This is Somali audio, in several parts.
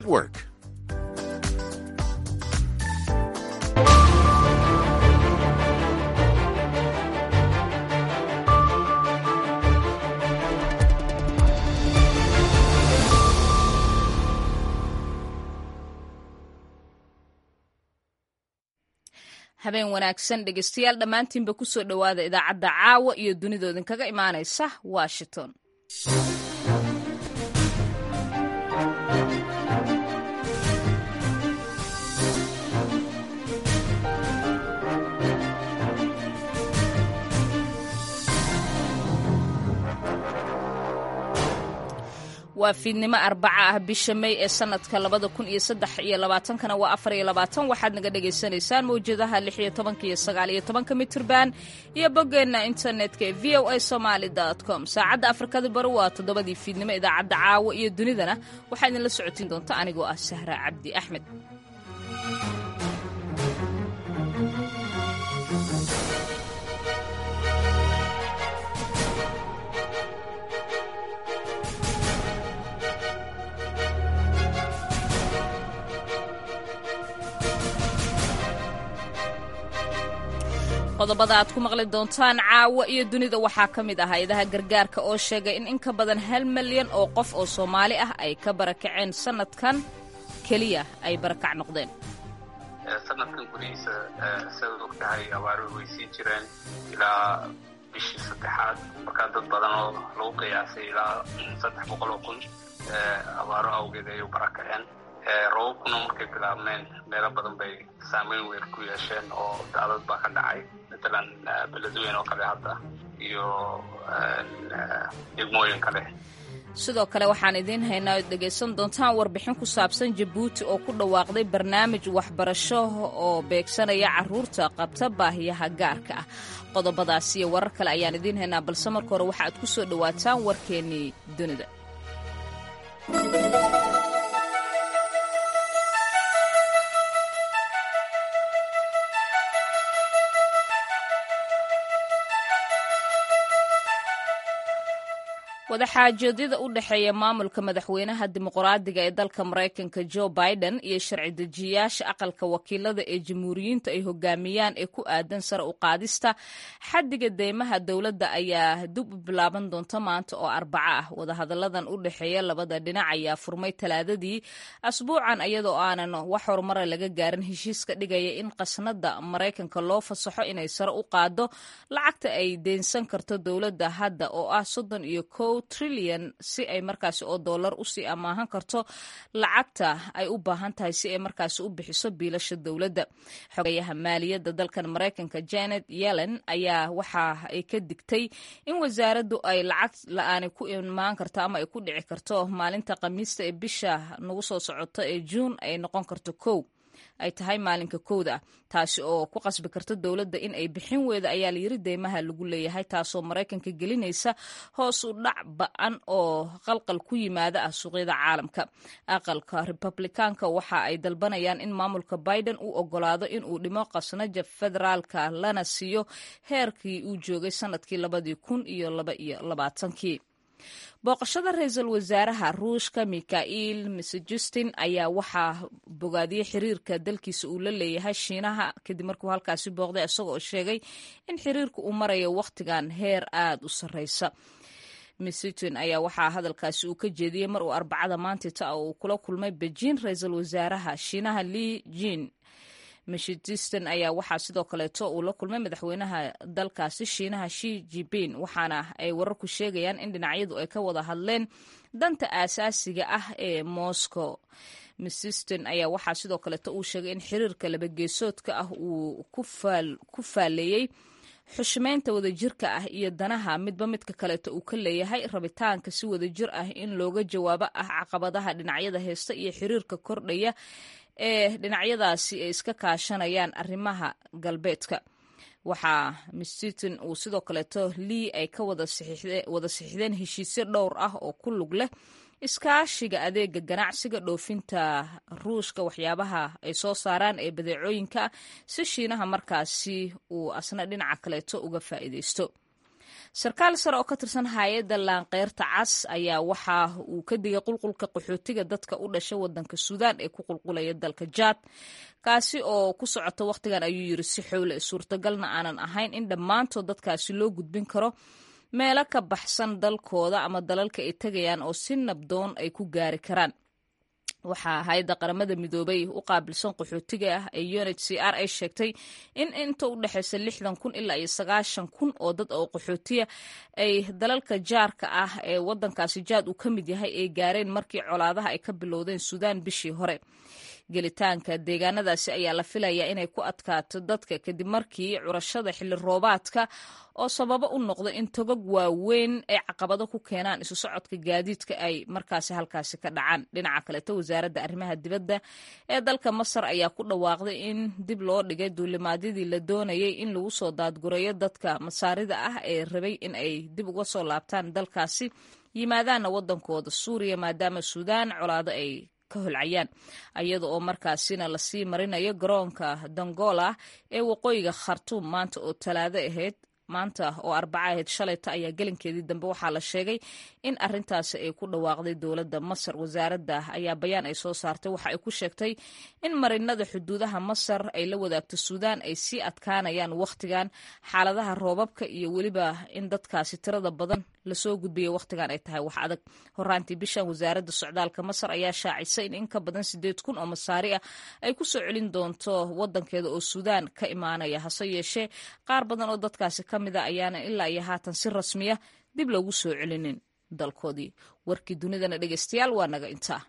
Work. habeen wanaagsan dhegeystayaal dhammaantiinba ku soo dhowaada idaacadda caawa iyo dunidoodan kaga imaanaysa washington waa fiidnimo arbaca ah bisha may ee sanadka labada kun iyo saddex iyo labaatankana waa afar iyo labaatan waxaad naga dhagaysanaysaan mawjadaha lix iyo tobanka iyo sagaal iyo tobanka mitirban iyo boggeenna internetka ee v o a somaali com saacadda afrikada bari waa toddobadii fiidnimo idaacadda caawa iyo dunidana waxaa idinla socotiin doonta anigoo ah sahra cabdi axmed qodobada aad ku maqli doontaan caawa iyo dunida waxaa ka mid ah hay-adaha gargaarka oo sheegay in in ka badan hal milyan oo qof oo soomaali ah ay ka barakaceen sanadkan keliya ay barakac noqdeen sanadkan gudihiisa sidaad og tahay abaaro way sii jireen ilaa bishii saddexaad markaa dad badan oo lagu qiyaasay ilaa saddex boqol oo kun abaaro awgeed ayay u barakaceen robabkuna markay bilaabmeen meelo badan bay saameyn weyn ku yeesheen oo daadad baa ka dhacay matalan beledweyn oo kale hadda iyo degmooyin kale sidoo kale waxaan idiin haynaa ood dhegaysan doontaan warbixin ku saabsan jabuuti oo ku dhawaaqday barnaamij waxbarasho oo beegsanaya carruurta qabta baahiyaha gaarka ah qodobadaas iyo warar kale ayaan idiin haynaa balse marka hore waxa aad ku soo dhowaataan warkeennii dunida wadaxaajoodyada u dhexeeya maamulka madaxweynaha dimuqraadiga ee dalka maraykanka jo biden iyo sharci dejiyayaasha aqalka wakiilada ee jamhuuriyiinta ay hogaamiyaan ee ku aadan sare u qaadista xaddiga deymaha dowladda ayaa dib u bilaaban doonta maanta oo arbaco ah wadahadalladan u dhexeeya labada dhinac ayaa furmay talaadadii asbuucan iyadoo aanan wax horumara laga gaarin heshiiska dhigaya in qasnada maraykanka loo fasaxo inay sare u qaado lacagta ay deynsan karto dowladda hadda oo ah soddon iyo kow trilyan si ay markaasi oo dollar usii amaahan karto lacagta ay u baahan tahay si ay markaasi u bixiso biilasha dowladda xogayaha maaliyadda dalkan maraykanka janet yellen ayaa waxa ay ka digtay in wasaaraddu ay lacag la-aani ku imaan karto ama ay ku dhici karto maalinta khamiista ee bisha nagu soo socota ee juun ay noqon karto kow ay tahay maalinka kowda ah taasi oo ku qasbi karta dowladda in ay bixin weyda ayaa layiri deymaha lagu leeyahay taasoo maraykanka gelinaysa hoos u dhac ba-an oo qalqal ku yimaada ah suuqyada caalamka aqalka republikaanka waxa ay dalbanayaan in maamulka biden uu ogolaado in uu dhimo qasnaja federaalka lana siiyo heerkii uu joogay sanadkii labadii kun iyo laba iyo labaatankii booqashada ra-iisul wasaaraha ruushka mikhail misjustin ayaa waxaa bogaadiyey xiriirka dalkiisa uu la leeyahay shiinaha kadib markuu halkaasi booqday isagoo sheegay in xiriirka uu marayo wakhtigan heer aada u sarreysa misjustin ayaa waxaa hadalkaasi uu ka jeediyey mar uu arbacada maantita uu kula kulmay beijing ra-iisul wasaaraha shiinaha li jin mishidistan ayaa waxaa sidoo kaleeto uu la kulmay madaxweynaha dalkaasi shiinaha shi jipin waxaana ay wararku sheegayaan in dhinacyadu ay ka wada hadleen danta aasaasiga ah ee moscow misiston ayaa waxaa sidoo kaleeto uu sheegay in xiriirka labageesoodka ah uu ku faaleeyey xushmeynta wadajirka ah iyo danaha midba midka kaleeto uu ka leeyahay rabitaanka si wadajir ah in looga jawaabo ah caqabadaha dhinacyada heesta iyo xiriirka kordhaya ee dhinacyadaasi ay iska kaashanayaan arrimaha galbeedka waxaa mistiton uu sidoo kaleeto lii ay ka wada saxiixdeen heshiisyo dhowr ah oo ku lug leh iskaashiga adeega ganacsiga dhoofinta ruushka waxyaabaha ay soo saaraan ee badeecooyinka si shiinaha markaasi uu asna dhinaca kaleeto uga faa'iideysto sarkaal sare oo ka tirsan hay-adda laanqeyrta cas ayaa waxa uu ka digay qulqulka qaxootiga dadka u dhasha wadanka suudaan ee ku qulqulaya dalka jaad kaasi oo ku socota wakhtigan ayuu yiri si xowle suurtagalna aanan ahayn in dhammaantood dadkaasi loo gudbin karo meelo ka baxsan dalkooda ama dalalka ay tegayaan oo si nabdoon ay ku gaari karaan waxaa hay-adda qaramada midoobay u qaabilsan qaxootiga ah ee unhcr ay sheegtay in inta u dhexeysa lixdan kun ilaa iyo sagaashan kun oo dad oo qaxootiya ay dalalka jaarka ah ee wadankaasi jaad uu ka mid yahay ay gaareen markii colaadaha ay ka bilowdeen suudaan bishii hore gelitaanka deegaanadaasi ayaa la filayaa inay ku adkaato dadka kadib markii curashada xilli roobaadka oo sababo u noqda in togag waaweyn ay caqabado ku keenaan isu socodka gaadiidka ay markaasi halkaasi ka dhacaan dhinaca kaleto wasaaradda arrimaha dibadda ee dalka masar ayaa ku dhawaaqday in dib loo dhigay duulimaadyadii la doonayay in lagu soo daadgurayo dadka masaarida ah ee rabay in ay dib uga soo laabtaan dalkaasi yimaadaanna waddankooda suuriya maadaama suudaan colaado ay holcayaan iyada oo markaasina lasii marinayo garoonka dangola ee waqooyiga khartuum maanta oo talaado ahayd maanta oo arbaca ahayd shalayta ayaa gelinkeedii dambe waxaa la sheegay in arintaasi ay ku dhawaaqday dowladda masar wasaaradda ayaa bayaan ay soo saartay waxa ay ku sheegtay in marinada xuduudaha masar ay la wadaagto suudaan ay sii adkaanayaan wakhtigan xaaladaha roobabka iyo weliba in dadkaasi tirada badan lasoo gudbiya wakhtigan ay tahay wax adag horaantii bishan wasaaradda socdaalka masar ayaa shaacisay in in ka badan sideed kun oo masaari ah ay ku soo celin doonto wadankeeda oo suudaan ka imaanaya hase yeeshee qaar badan oo dadkaasi ka mid a ayaana ilaa iyo haatan si rasmiya dib loogu soo celinin dalkoodii warkii dunidana dhegeystayaal waa naga intaa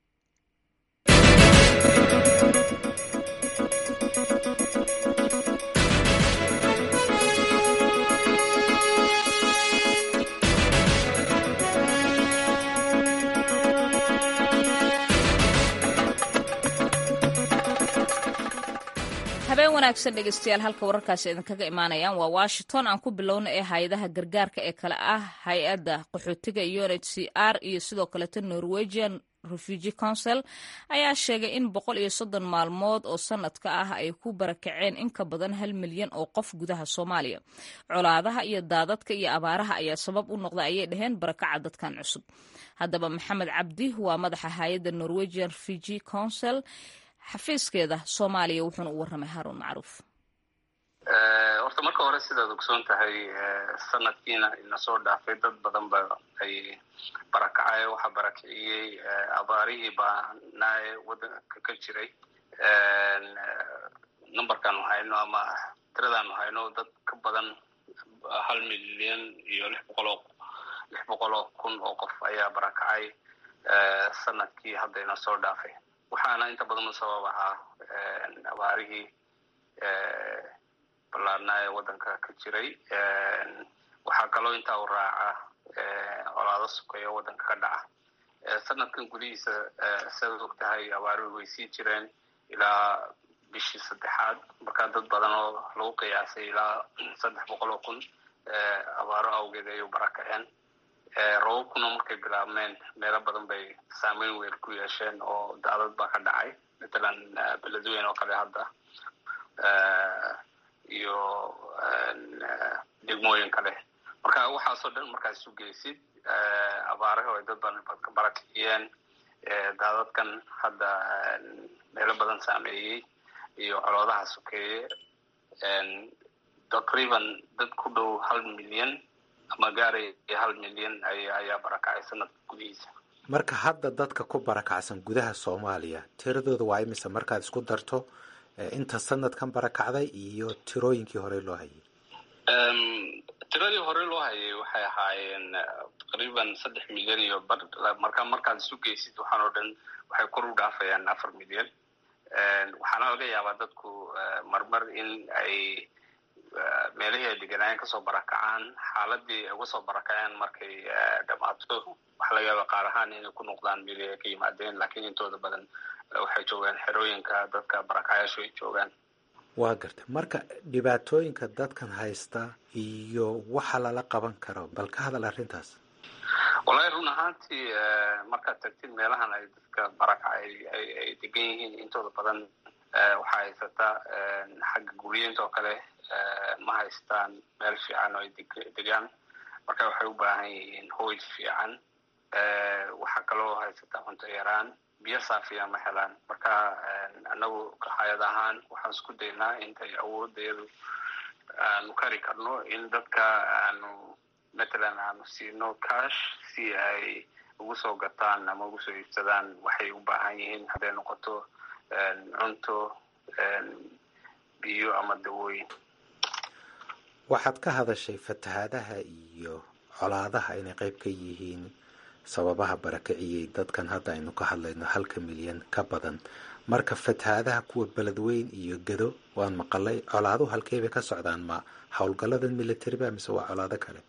habeen wanaagsan dhegeystayaal halka wararkaasi idinkaga imaanayaan waa washington aan ku bilowna ee hay-adaha gargaarka ee kale ah hay-adda qaxootiga unhcr iyo sidoo kaleeto norwegian refugee council ayaa sheegay in boqol iyo soddon maalmood oo sanadka ah ay ku barakaceen in ka badan hal milyan oo qof gudaha soomaaliya colaadaha iyo daadadka iyo abaaraha ayaa sabab u noqda ayay dhaheen barakaca dadkan cusub haddaba maxamed cabdi waa madaxa hay-adda norwegian refugee council xafiiskeeda soomaaliya wuxuuna u warramay haruun macruuf horta marka hore sidaad ogsoon tahay sanadkiina ina soo dhaafay dad badan ba ay barakacay waxaa barakiciyey abaarihii baanaaye waddanka ka jiray numberkaanu hayno ama tiradaanu hayno dad ka badan hal milyan iyo lix boqoloo lix boqoloo kun oo qof ayaa barakacay sanadkii hadda ina soo dhaafay waxaana inta badan u sabab ahaa abaarihii ballaarnaa ee waddanka ka jiray waxaa kaloo intaa u raaca colaado sukeeyo waddanka ka dhaca sanadkan gudihiisa sidaad og tahay abaaruhu way sii jireen ilaa bishii saddexaad markaa dad badan oo lagu qiyaasay ilaa saddex boqol oo kun abaaro awgeed ayay u barakaceen robabkuna markay bilaabmeen meelo badan bay saameyn weyn ku yeesheen oo daadad baa ka dhacay matalan beledweyn oo kale hadda iyo degmooyin kale marka waxaasoo dhan markaad isu geysid abaaraha ay dad badan ka barakiciyeen daadadkan hadda meelo badan saameeyey iyo coloodaha sokeeye taqriiban dad ku dhow hal milyan ama gaaraya hal milyan ayaa barakacay sanadka gudihiisa marka hadda dadka ku barakacsan gudaha soomaaliya tiradooda waa imise markaad isku darto inta sanadkan barakacday iyo tirooyinkii hore loo hayay tiradii hore loo hayay waxay ahaayeen taqriiban saddex milyan iyo bar marka markaad isu geysid waxaan oo dhan waxay kor u dhaafayaan afar milyan waxaana laga yaabaa dadku marmar in ay meelihii ay deganaayeen kasoo barakacaan xaaladii ay uga soo barakaceen markay dhammaato waxa laga yaaba qaar ahaan inay ku noqdaan mili ay ka yimaadeen lakiin intooda badan waxay joogaan xerooyinka dadka barakacayaashu ay joogaan waa garta marka dhibaatooyinka dadkan haysta iyo waxa lala qaban karo bal ka hadal arrintaas wallahi run ahaantii markaad tagtid meelahan ay dadka barakacay ay degan yihiin intooda badan waxaa haysata xagga guriyinta oo kale ma haystaan meel fiican oo ay degaan marka waxay u baahan yihiin hoys fiican waxaa kaloo haysata cunto yaraan biyo saafiya ma helaan marka anagu hayad ahaan waxaan isku daynaa intay awooddeedu aanu kari karno in dadka aanu matalan aanu siino cash si ay ugu soo gataan ama ugu soo iibsadaan waxay u baahan yihiin hadday noqoto cunto biyo ama dawooyin waxaad ka hadashay fatahaadaha iyo colaadaha inay qayb ka yihiin sababaha barakiciyey dadkan hadda aynu ka hadlayno halka milyan ka badan marka fatahaadaha kuwa beledweyn iyo gado waan maqalay colaaduhu halkey bay ka socdaan ma howlgalladan military ba mise waa colaado kale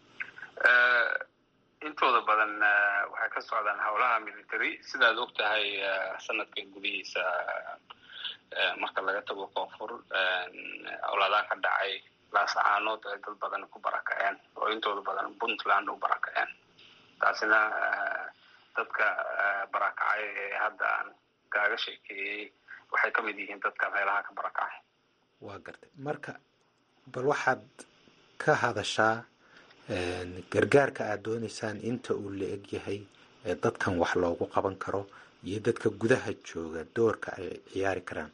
intooda badan waxay ka socdaan howlaha military sidaad og tahay sanadkan gudihiisa marka laga tago koonfur colaadaha ka dhacay laasacaanood ay dad badan ku barakaceen oo intooda badan puntland u barakaceen taasina dadka barakacay ee hadda aan kaaga sheekeeyey waxay ka mid yihiin dadka meelaha ka barakacay waa gartay marka bal waxaad ka hadashaa gargaarka aad doonaysaan inta uu la eg yahay ee dadkan wax loogu qaban karo iyo dadka gudaha jooga doorka ay ciyaari karaan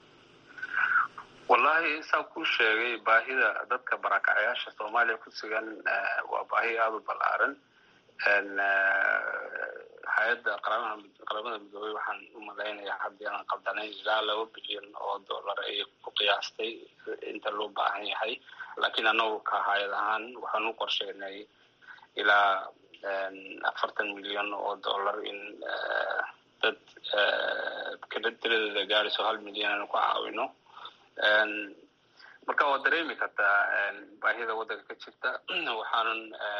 wallahi saa kuu sheegay baahida dadka barakacayaasha soomaaliya ku sugan waa baahi aada u ballaaran hay-adda qaramada midoobey waxaan u malaynayaa haddii aan qaldanayn ilaa laba bilyan oo dollar ay ku qiyaastay inta loo baahan yahay laakiin anagu ka hay-ad ahaan waxaan u qorsheynay ilaa afartan milyan oo dollar in dad kala tiradooda gaarayso hal milyan aanu ku caawino marka waad dareemi kartaa baahida waddanka ka jirta waxaanan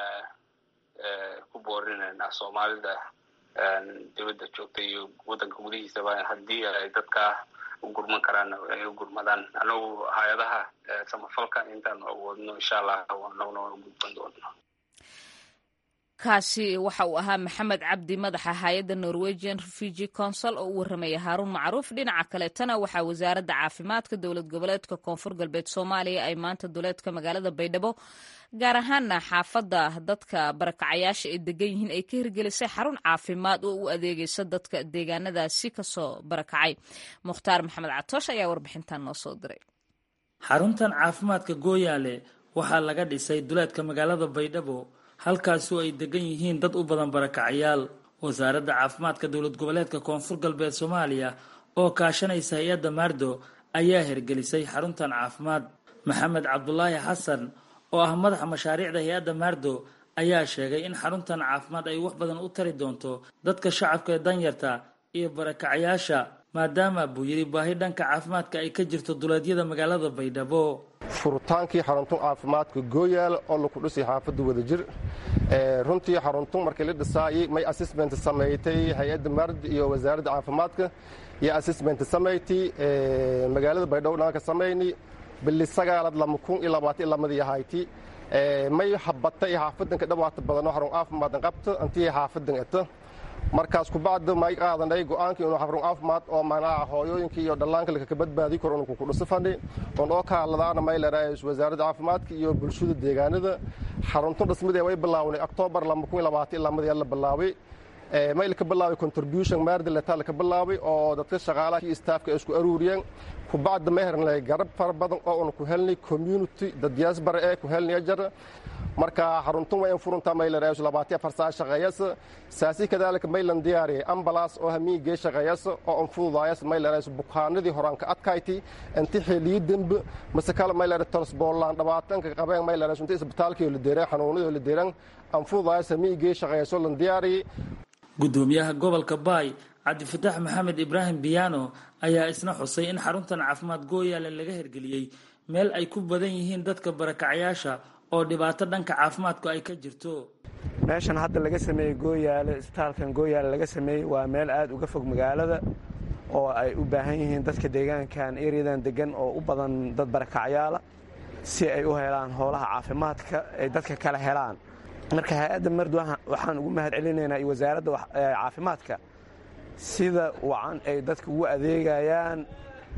ku boorinaynaa soomaalida dibadda joogta iyo waddanka gudihiisaba haddii ay dadka u gurman karaan ay u gurmadaan anagu hay-adaha samafalka intaanu awoodno insha allah anaguna waan u gudban doona kaasi waxa uu ahaa maxamed cabdi madaxa hay-adda norwegian refugee council oo u warramaya haaruun macruuf dhinaca kaleetana waxaa wasaaradda caafimaadka dowlad goboleedka koonfur galbeed soomaaliya ay maanta duleedka magaalada baydhabo gaar ahaana xaafadda dadka barakacayaasha ay degan yihiin ay ka hirgelisay xarun caafimaad oo u adeegaysa dadka deegaanadaasi kasoo barakacay mukhtaar maxamed catoosh ayaa warbixintan noo soo diray xaruntan caafimaadka gooyaale waxaa laga dhisay duleedka magaalada baydhabo halkaasoo ay degan yihiin dad u badan barakacayaal wasaaradda caafimaadka dowlad goboleedka koonfur galbeed soomaaliya oo kaashanaysa hay-adda maardo ayaa hirgelisay xaruntan caafimaad maxamed cabdulaahi xasan oo ah madaxa mashaariicda hay-adda maardo ayaa sheegay in xaruntan caafimaad ay wax badan u tari doonto dadka shacabka ee danyarta iyo barakacayaasha maadaama buu yidhi baahi dhanka caafimaadka ay ka jirto duleedyada magaalada baydhabo furutaankii xaruntun caafimaadka gooyaal oo laku dhisay xaafadda wadajir runtii xaruntun markii la dhisaayey may assessment samaysay hay-adda maard iyo wasaaradda caafimaadka iyo assessment samaysay magaalada baydhabo dhanka samayni bili sagaalad lama kun iyo labaatan lamadii ahayti may habatay xaafadanka dhawaata badanoo xarun caafimaadn qabto intii xaafadan eto markaas kubacda may qaadanay go-aankii inuu xarun caafimaad oo manaca hooyooyinka iyo dhallaanka laka badbaadi karo inuu kukudhiso fadhi oon oo ka hadladaana may leeraayay wasaaradda caafimaadka iyo bulshada deegaanada xaruntun dhismadee way bilaawnay octoobar lama kun iyo labaatan lamadii la bilaabay may laka bilaabay contribution maardi letaa laka bilaabay oo dadka shaqaalaha iyo staafka ay isku aruuriyeen kubacda ma hernay garab fara badan oo una ku helnay community dadyaas bare ee ku helnay jar marka xaruntun wayn furunta maylereeyo labaatiya farsaa shaqeeyasa saasi kadaalika maylan diyaariyay ambalaas oo hamiigee shaqeeyasa oo an fududaayas maylereeyo bukaanadii horaan ka adkayti inti xiliyo dembe mase kale maylere torsboolaan dhawaatanka qabeen maylereeyo inti isbitaalkii la deereen xanuunadii la deereen an fududaayas hamiigee shaqeeyaso lan diyaariyay gudoomiyaha gobolka baay cabdifataax maxamed ibraahim biyano ayaa isna xusay in xaruntan caafimaad gooyaale laga hirgeliyey meel ay ku badan yihiin dadka barakacayaasha oo dhibaato dhanka caafimaadku ay ka jirto meeshan hadda laga sameeyey gooyaale isbitaalkan gooyaale laga sameeyey waa meel aada uga fog magaalada oo ay u baahan yihiin dadka deegaankan eryadan degan oo u badan dad barakacyaala si ay u helaan howlaha caafimaadka ay dadka kale helaan marka hay-adda mardu waxaan ugu mahad celinaynaa iyo wasaaradda caafimaadka sida wacan ay dadka ugu adeegayaan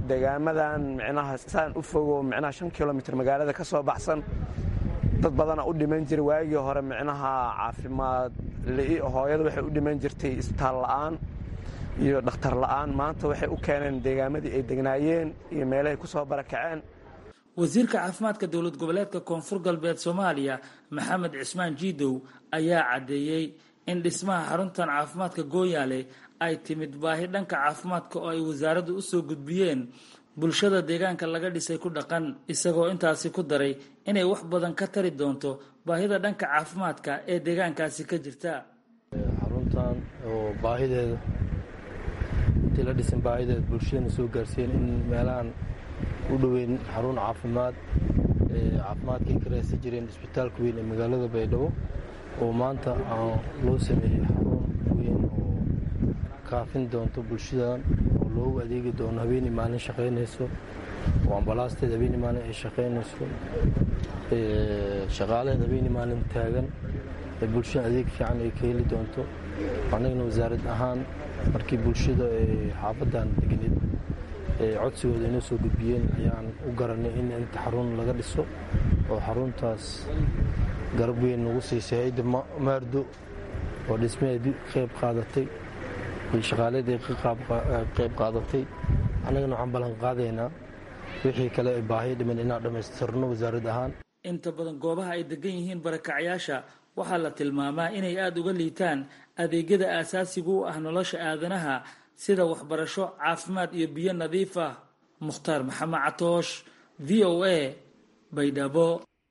deegaamadan micnaha saan u fogo micnaha shan kilomitr magaalada ka soo baxsan dad badana u dhiman jiray waagii hore micnaha caafimaad li'i hooyada waxay u dhiman jirtay isbitaal la'aan iyo dhakhtar la'aan maanta waxay u keeneen deegaamadii ay degnaayeen iyo meelahay ku soo barakaceen wasiirka caafimaadka dowlad goboleedka koonfur galbeed soomaaliya maxamed cismaan jiidow ayaa caddeeyey in dhismaha xaruntan caafimaadka gooyaale ay timid baahi dhanka caafimaadka oo ay wasaaraddu u soo gudbiyeen bulshada deegaanka laga dhisay ku dhaqan isagoo intaasi ku daray inay wax badan ka tari doonto baahida dhanka caafimaadka ee deegaankaasi ka jirta xaruntan oo baahideeda intii la dhisan baahideeda bulshadana soo gaarsiiyeen in meelahan u dhoweyn xarun caafimaad caafimaadkay ka raadsan jireen isbitaalka weyn ee magaalada baydhabo oo maanta loo sameeyey xarun weyn oo kaafin doonto bulshadan oo loogu adeegi doono habeenii maalin shaqaynayso oo ambalaasteed habeenii maalin ay shaqaynayso shaqaalaheed habeenii maalin taagan ee bulshada adeeg fiican ay ka heli doonto annagana wasaarad ahaan markii bulshada ee xaafadan degneed codsigooda inoo soo gudbiyeen ayaan u garanay in inta xarun laga dhiso oo xaruntaas garab weyn nagu siisay hay-adda maardo oo dhismaheedii qayb qaadatay iyo shaqaaladeed qayb qaadatay annagana waxaan ballan qaadaynaa wixii kale ay baahiyo dhiman inaan dhammaystirno wasaarad ahaan inta badan goobaha ay degan yihiin barakacyaasha waxaa la tilmaamaa inay aada uga liitaan adeegyada aasaasiga u ah nolosha aadanaha sida waxbarasho caafimaad iyo biyo nadiif ah mukhtaar maxamed catoosh v o a baydhabo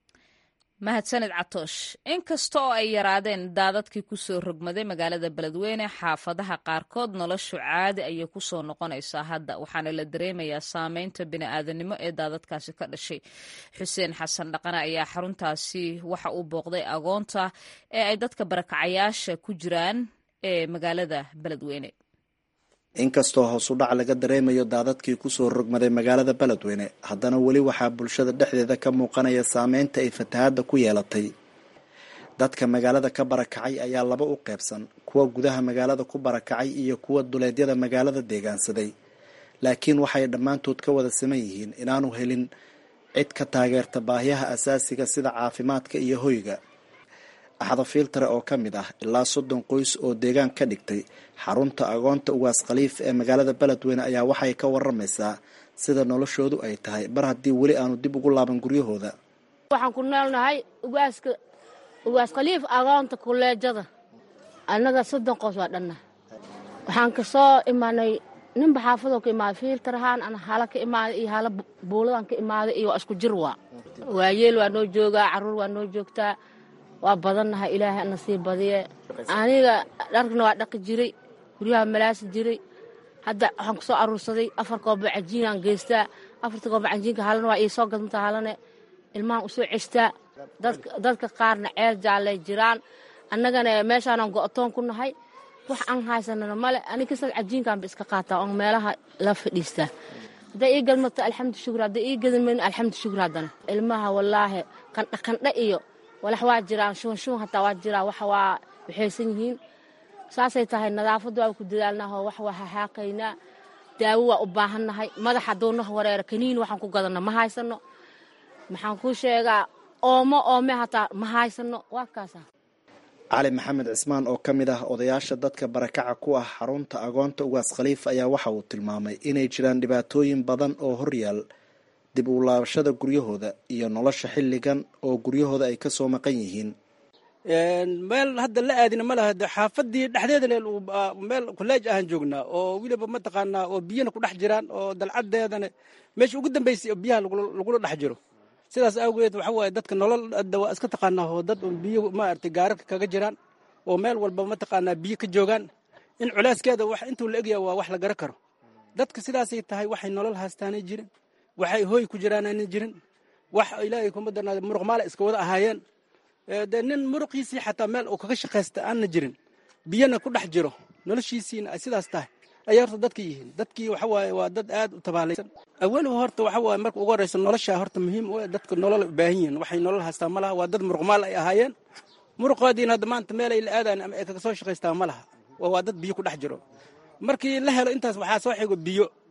mahadsaned catoosh inkasta oo ay yaraadeen daadadkii kusoo rogmaday magaalada beledweyne xaafadaha qaarkood noloshu caadi ayay kusoo noqonaysaa hadda waxaana la dareemayaa saameynta bini'aadanimo ee daadadkaasi ka dhashay xuseen xasan dhaqane ayaa xaruntaasi waxa uu booqday agoonta ee ay dadka barakacayaasha ku jiraan ee magaalada beledweyne inkastoo hoosudhac laga dareemayo daadadkii kusoo rogmaday magaalada beledweyne haddana weli waxaa bulshada dhexdeeda ka muuqanaya saameynta ay fatahaadda ku yeelatay dadka magaalada ka barakacay ayaa laba u qeybsan kuwa gudaha magaalada ku barakacay iyo kuwa duleedyada magaalada deegaansaday laakiin waxay dhammaantood ka wada siman yihiin inaanu helin cid ka taageerta baahiyaha asaasiga sida caafimaadka iyo hoyga axda filtare oo ka mid ah ilaa soddon qoys oo deegaan ka dhigtay xarunta agoonta ugaas khaliif ee magaalada beledweyne ayaa waxay ka waramaysaa sida noloshoodu ay tahay mar haddii weli aanu dib ugu laaban guryahooda waxaan ku noolnahay ugaaska ugaas khaliif agoonta kuleejada annaga soddon qoys waa dhanna waxaan ka soo imaanay ninba xaafadoo ka imaaday fiiltarahaan ana hala ka imaaday iyo hala buuladaan ka imaaday iyo waa isku jir waa waayeel waa noo joogaa carruur waa noo joogtaa waa badannahay ilaahay ana sii badiye aniga dharkana waa dhaqi jiray guryaha malaasi jiray hadda waxaan ku soo aruursaday afar kooba cajiinaan geystaa afarta kooba cajiinka halana waa ii soo gadmata halane ilmahan u soo ceshtaa dadka qaarna ceel jaallay jiraan annagana meeshaanan go'toon ku nahay wax aan haysanana male anig kasal cajiinkaanba iska qaataa oon meelaha la fadhiistaa hadday ii gadmato alxamdu shukr hadday ii gadmayn alxamdu shukr haddana ilmaha wallaahi qandha qandha iyo walax waa jiraan shuban shuban hataa waa jiraa wax waa waxaysan yihiin saasay tahay nadaafadda waa ku dadaalnahoo wax waa hahaaqaynaa daawo waa u baahannahay madax hadduu noh wareero kaniin waxaan ku gadanno ma haysano maxaan kuu sheegaa oomo oome hataa ma haysano waa kaasa cali maxamed cismaan oo ka mid ah odayaasha dadka barakaca ku ah xarunta agoonta ugaas khaliif ayaa waxa uu tilmaamay inay jiraan dhibaatooyin badan oo horyaal dib u laabashada guryahooda iyo nolosha xilligan oo guryahooda ay ka soo maqan yihiin meel hadda la aadina ma laha xaafadii dhexdeedana meel kuleej ahaan joognaa oo weliba mataqaanaa oo biyana ku dhex jiraan oo dalcadeedana meesha ugu dambaysay oo biyaha lagula dhex jiro sidaas awgeed waxa waaye dadka nolol hadda waa iska taqaanaa oo dad biyo maaragtay gaararka kaga jiraan oo meel walba mataqaanaa biyo ka joogaan in culaaskeeda wax intuu la egyaha waa wax la gara karo dadka sidaasay tahay waxay nolol haastaanay jirin waxay hooy ku jiraanana jirin wax ilaahay kuma darnaada muruq maala iska wada ahaayeen dee nin muruqiisii xataa meel uu kaga shaqaysta aanna jirin biyana ku dhex jiro noloshiisiina ay sidaas tahay ayay horta dadka yihiin dadkii waxa waaye waa dad aad u tabaalaysan awaliba horta waxa waaye marka ugu horreysa nolosha horta muhiim u dadka nolol u baahan yihiin waxay nolol haystaan ma laha waa dad muruq maal ay ahaayeen muruqoodiina hadda maanta meel ay la aadaan ama ay kaga soo shaqaystaan ma laha waa dad biyo ku dhex jiro markii la helo intaas waxaa soo xigo biyo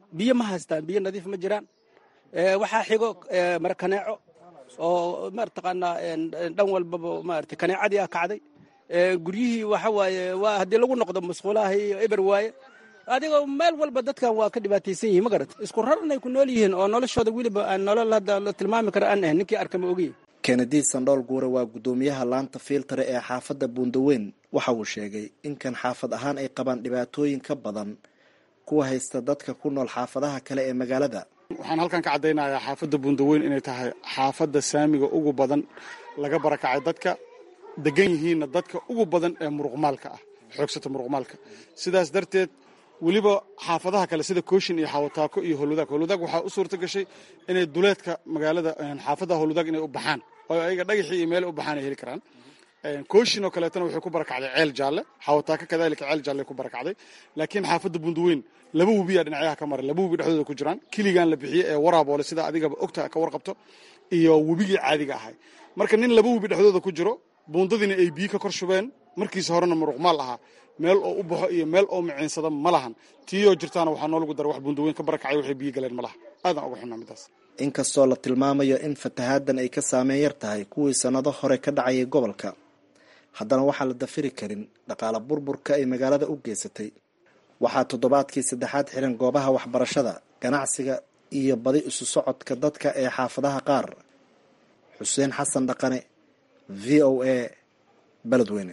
biyo ma haystaan biyo nadiif ma jiraan waxaa xigo mara kaneeco oo mataqaanaa dhan walbaba maarata kaneecadii ah kacday guryihii waxa waaye waa haddii lagu noqdo masquulaha iyo eber waaye adigoo meel walba dadkan waa ka dhibaataysan yihin ma garat isku rarnay ku nool yihiin oo noloshooda weliba aan nolol hadda la tilmaami kara aan ahayn ninkii arkama ogiye kennedy sandhool guure waa guddoomiyaha laanta fiiltare ee xaafadda buundaweyn waxa uu sheegay in kan xaafad ahaan ay qabaan dhibaatooyin ka badan kuwa haysta dadka ku nool xaafadaha kale ee magaalada waxaan halkan ka caddaynayaa xaafadda buundaweyn inay tahay xaafadda saamiga ugu badan laga barakacay dadka degan yihiinna dadka ugu badan ee muruqmaalka ah xoogsata muruqmaalka sidaas darteed weliba xaafadaha kale sida kooshin iyo xawataako iyo holudaag holudaag waxaa u suurta gashay inay duleedka magaalada xaafadaha holudaag inay u baxaan oo ayaga dhagaxii iyo meele u baxaan ay heli karaan kooshin oo kaleetana waxay ku barakacday ceel jaalle xawataako kadaalika ceel jaalle ku barakacday laakiin xaafadda bundaweyn laba webiyaa dhinacyaha ka maray laba webi dhexdooda ku jiraan kiligaan la bixiyey ee waraaboole sida adigaba ogta ka warqabto iyo webigii caadiga ahay marka nin laba webi dhexdooda ku jiro buundadiina ay biyo ka kor shubeen markiisa horena muruqmaal ahaa meel oo u baxo iyo meel oo miciinsada ma lahan tiiyoo jirtaana waxaa noolagu dara wax buundaweyn ka barakacay waxay biyo galeen ma laha aadan uga xunaa midaas inkastoo la tilmaamayo in fatahaadan ay ka saameyn yar tahay kuwii sannado hore ka dhacayay gobolka haddana waxaan la dafiri karin dhaqaala burburka ay magaalada u geysatay waxaa toddobaadkii saddexaad xiran goobaha waxbarashada ganacsiga iyo badi isu socodka dadka ee xaafadaha qaar xuseen xasan dhaqane v o a beledweyne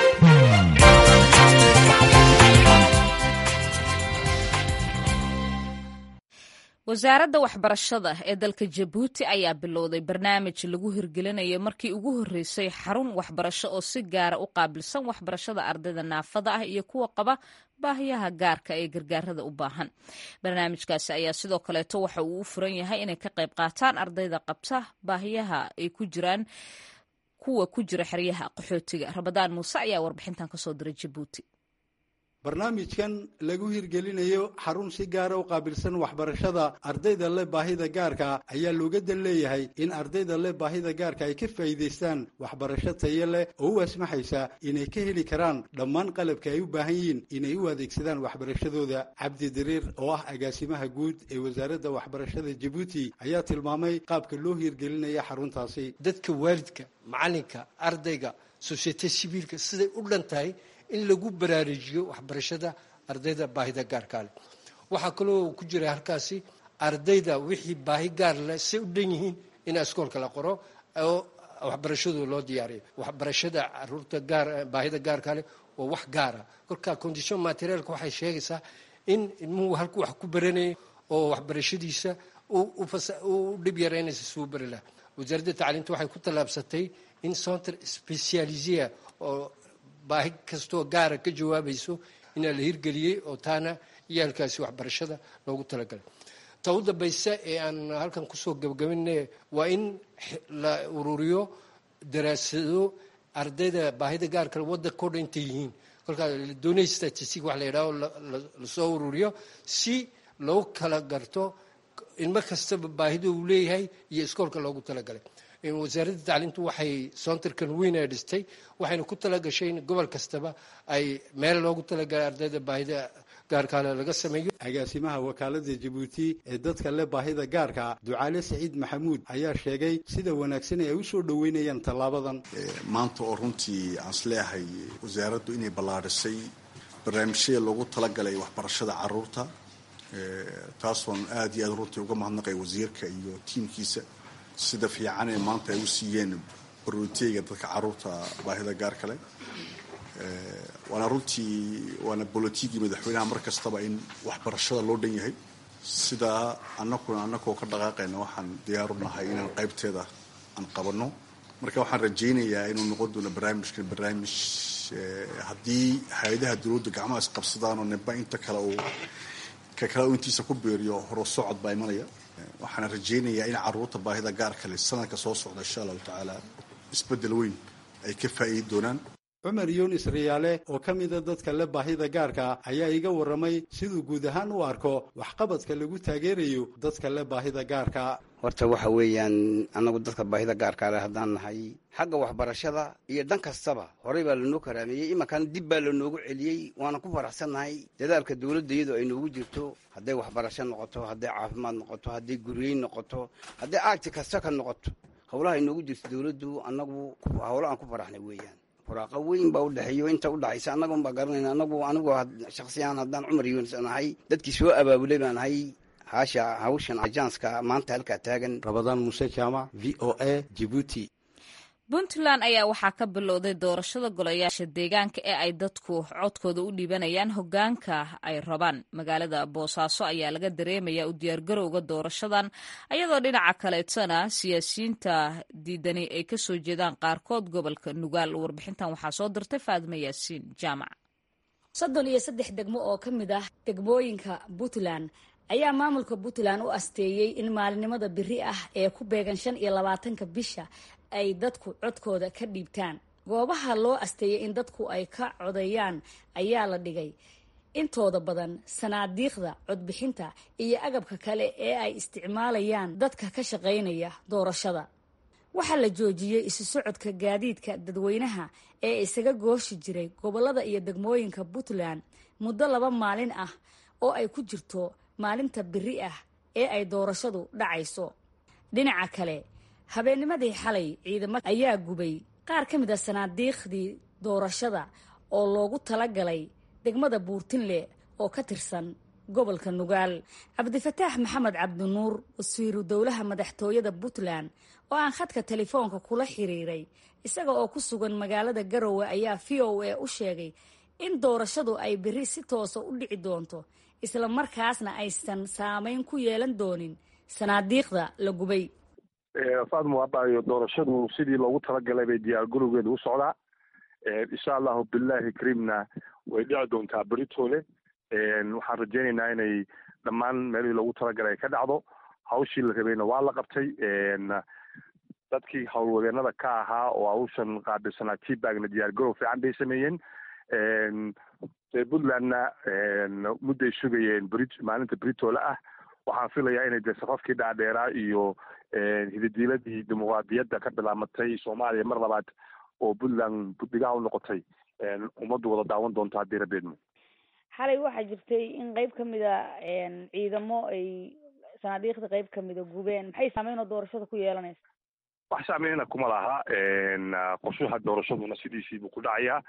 wasaaradda waxbarashada ee dalka jabuuti ayaa bilowday barnaamij lagu hirgelinayo markii ugu horreysay xarun waxbarasho oo si gaara u qaabilsan waxbarashada ardayda naafada ah iyo kuwa qaba baahiyaha gaarka ee gargaarada u baahan barnaamijkaasi ayaa sidoo kaleeto waxa uu u furan yahay inay ka qayb qaataan ardayda qabta baahiyaha ay ku jiraan kuwa ku jira xeryaha qaxootiga rabadaan muuse ayaa warbixintan kasoo diray jabuuti barnaamijkan lagu hirgelinayo xarun si gaara u qaabilsan waxbarashada ardayda leh baahida gaarka ayaa looga dan leeyahay in ardayda leh baahida gaarka ay ka faa'iidaystaan waxbarasho tayo leh oo u asmaxaysa inay ka heli karaan dhammaan qalabka ay u baahan yihiin inay u adeegsadaan waxbarashadooda cabdi dariir oo ah agaasimaha guud ee wasaaradda waxbarashada jabuuti ayaa tilmaamay qaabka loo hirgelinaya xaruntaasi dadka waalidka macalinka ardayga sosyete sibiilka siday u dhan tahay in lagu baraarujiyo waxbarashada ardayda baahida gaarkaa leh waxaa kaloo ku jira halkaasi ardayda wixii baahi gaar leh say u dhan yihiin in iskoolka la qoro oo waxbarashadu loo diyaariyo waxbarashada caruurta gaar baahida gaarkaa leh waa wax gaara kolka condition materialka waxay sheegaysaa in ilmuhu halku wax ku baranayay oo waxbarashadiisa u dhib yaraynaysa suu bari laha wasaaradda tacliinta waxay ku tallaabsatay in center specializia oo baahi kastoo gaara ka jawaabayso inaa la hirgeliyey oo taana iyaalkaasi waxbarashada loogu talagalay ta u dambaysa ee aan halkan kusoo gabagabina waa in la ururiyo daraasado ardayda baahida gaarka waddanka o dhan intay yihiin kolkaa doonay statistic wax la yidhaho lasoo ururiyo si loo kala garto ilmo kastaba baahida uu leeyahay iyo iskoolka loogu talagalay wasaaradda tacliintu waxay soontarkan weyn ee dhistay waxayna ku talagashay in gobol kastaba ay meel loogu talagalay ardayda baahida gaarkaale laga sameeyo agaasimaha wakaalada jabuuti ee dadka leh baahida gaarka ducaale saciid maxamuud ayaa sheegay sida wanaagsan ay u soo dhoweynayaan tallaabadan maanta oo runtii aan isleeyahay wasaaraddu inay ballaadhisay barnaamijyada loogu talagalay waxbarashada caruurta taasoon aada iyo aad runtii uga mahadnaqay wasiirka iyo tiimkiisa sida fiican ee maanta ay u siiyeen barooteega dadka caruurta baahida gaar kale waana runtii waana bolotigii madaxweynaha mar kastaba in waxbarashada loo dhan yahay sidaa anakuna anakoo ka dhaqaaqayna waxaan diyaaru nahay inaan qaybteeda aan qabanno marka waxaan rajaynayaa inuu noqon doono barnaamijkan barnaamij haddii hay-adaha dowladda gacmaha isqabsadaan oo nimba inta kale uu ka kale uu intiisa ku beeriyo horo socod baa imanaya waxaana rajaynayaa in caruurta baahida gaar kale sanadka soo socda insha allahu tacaala isbeddel weyn ay ka faa'iidi doonaan cumar yunis riyaale oo ka mida dadka le baahida gaarka ayaa iga warramay siduu guud ahaan u arko waxqabadka lagu taageerayo dadka le baahida gaarka horta waxa weeyaan annagu dadka baahida gaarkaa leh haddaan nahay xagga waxbarashada iyo dhan kastaba horey baa lanoo karaameeyey imankan dib baa lanoogu celiyey waana ku faraxsannahay dadaalka dowladda iyadoo ay noogu jirto hadday waxbarasho noqoto hadday caafimaad noqoto hadday guryeyn noqoto hadday aagti kasta ka noqoto howlaha ay noogu jirto dowladdu annagu howlo aan ku faraxnay weeyaan furaaqa weyn baa udhexeeyo inta udhexaysa annaga un baa garanayna anagu anigoo shaksiyan haddaan cumar yunis nahay dadkii soo abaabulay baan nahay haasha hawshan ajaanska maanta halkaa taagan rabadaan muuse jaamac v o a jibuuti puntland ayaa waxaa ka bilowday doorashada golayaasha deegaanka ee ay dadku codkooda u dhiibanayaan hogaanka ay rabaan magaalada boosaaso ayaa laga dareemaya u diyaargarowga doorashadan ayadoo dhinaca kaleetana siyaasiyiinta diidani ay kasoo jeedaan qaarkood gobolka nugaal warbixintan waxaa soo dirtay faadima yaasiin jaamac soddon iyo saddex degmo oo ka mid ah degmooyinka puntland ayaa maamulka puntland u asteeyey in maalinimada biri ah ee ku beegan shan iyo labaatanka bisha ay dadku codkooda ka dhiibtaan goobaha loo asteeyay in dadku ay ka codeeyaan ayaa la dhigay intooda badan sanaadiiqda codbixinta iyo agabka kale ee ay isticmaalayaan dadka ka shaqaynaya doorashada waxaa la joojiyey isu socodka gaadiidka dadweynaha ee isaga gooshi jiray gobolada iyo degmooyinka puntland muddo laba maalin ah oo ay ku jirto maalinta biri ah ee ay doorashadu dhacayso dhinaca kale habeennimadii xalay ciidamo ayaa gubay qaar ka mid a sanaadiiqdii doorashada oo loogu talagalay degmada buurtinle oo ka tirsan gobolka nugaal cabdifataax maxamed cabdinuur wasiiru dowlaha madaxtooyada puntland oo aan khadka telefoonka kula xiriiray isaga oo ku sugan magaalada garowe ayaa v o a u sheegay in doorashadu ay beri si toosa u dhici doonto isla markaasna aysan saameyn ku yeelan doonin sanaadiiqda la gubay faadmo abaayo doorashadu sidii loogu talagalay bay diyaar garowgeeda u socdaa insha allahu billahi kariimna way dhici doontaa beritoole waxaan rajaynaynaa inay dhammaan meelihii loogu talagalay ay ka dhacdo hawshii la rabayna waa la qabtay dadkii howlwadeenada ka ahaa oo hawshan qaabilsanaa tbagna diyaar garow fiican bay sameeyeen puntlandna mudday sugayeen bri maalinta britoole ah waxaan filayaa inay dee safafkii dhaadheeraa iyo hididiiladii dimuqraadiyadda ka bilaamatay soomaaliya mar labaad oo puntland buddigaha u noqotay ummaddu wada daawan doonto haddii rabeedmo xalay waxaa jirtay in qeyb ka mida ciidamo ay sanaadiiqda qeyb kamida gubeen maxay saameynoo doorashada ku yeelanaysa wax saameyna kuma laha qorshaha doorashaduna sidiisiibuu ku dhacayaa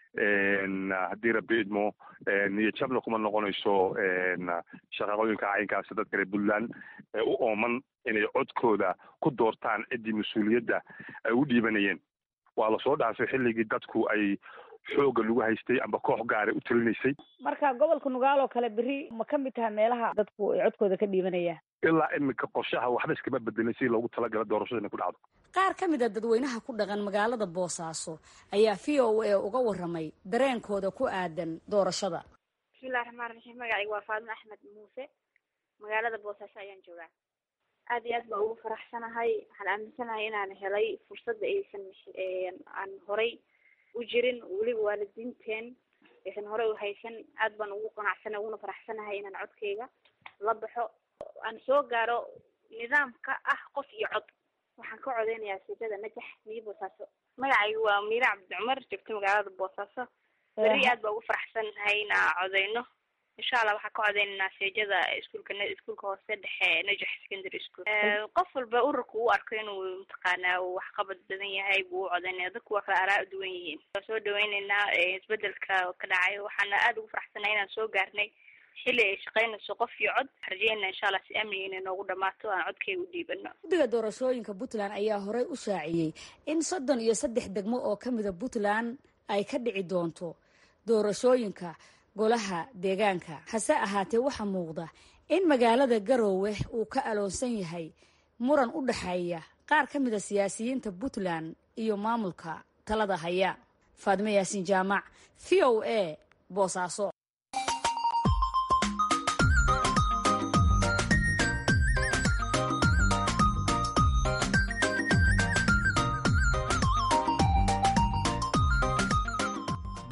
haddii rabi idmo niyo jabna kuma noqonayso shaqaqooyinka caynkaasi dadka reer puntland ee u ooman inay codkooda ku doortaan ciddii mas-uuliyadda ay u dhiibanayeen waa lasoo dhaafay xilligii dadku ay xooga lagu haystay amba koox gaara u talinaysay marka gobolka nugaal oo kale beri ma ka mid taha meelaha dadku ay codkooda ka dhiibanayaan ilaa iminka qorshaha waxba iskama bedelin si loogu talagala doorashada inay ku dhacdo qaar ka mid a dadweynaha ku dhaqan magaalada boosaaso ayaa v o a uga waramay dareenkooda ku aadan doorashada bismillahi raxmaan raxiim magacayga waa faadimo axmed muuse magaalada boosaaso ayaan joogaa aad iyo aad baa ugu faraxsanahay waxaan aaminsanahay inaan helay fursadda aysan aan horay u jirin weliba waalidiinteen aysan horey u haysan aad baan ugu qanacsana uguna faraxsanahay inaan codkayga la baxo aan soo gaaro nidaamka ah qof iyo cod waxaan ka codeynayaa siidada najax miyo boosaaso magacaygu waa miira cabdi cumar joogto magaalada boosaaso beri aad baa ugu faraxsanahay inaan codeyno insha allah waxaan ka codeynaynaa seejada iskuulka iskuulka hoose dhexe najax secondary school qof walba ururka uu arko inuu mataqaanaa uu waxqabad badan yahay buu u codeynaya dadku waa kala araa duwan yihiin waa soo dhaweyneynaa isbedelka ka dhacay waxaana aada ugu faraxsanahay inaan soo gaarnay xilli ay shaqaynayso qof iyo cod rajeyna insha allah si amniga inay noogu dhamaato aan codkayga u dhiibano guddiga doorashooyinka puntland ayaa horey u shaaciyey in soddon iyo saddex degmo oo ka mida puntland ay ka dhici doonto doorashooyinka golaha deegaanka hase ahaatee waxaa muuqda in magaalada garoowe uu ka aloonsan yahay muran u dhexeeya qaar ka mid a siyaasiyiinta puntland iyo maamulka talada haya faadimo yaasiin jaamac v o a boosaaso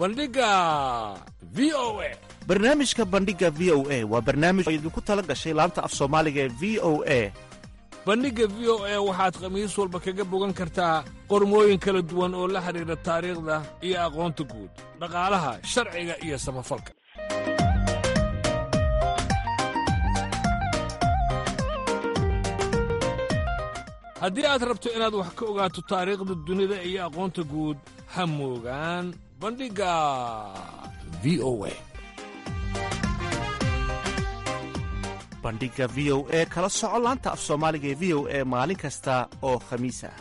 bandhiga v o a barnaamijka bandhiga v o a waa barnaamij oo idinku tala gashay laanta af soomaaliga ee v o a bandhigga v o a waxaad khamiis walba kaga bogan kartaa qormooyin kala duwan oo la xidhiidha taariikhda iyo aqoonta guud dhaqaalaha sharciga iyo samafalka haddii aad rabto inaad wax ka ogaato taariikhda dunida iyo aqoonta guud ha moogaan bandhigga v o a bandhiga v o e kala soco laanta af soomaaliga ee v o e maalin kasta oo khamiis ah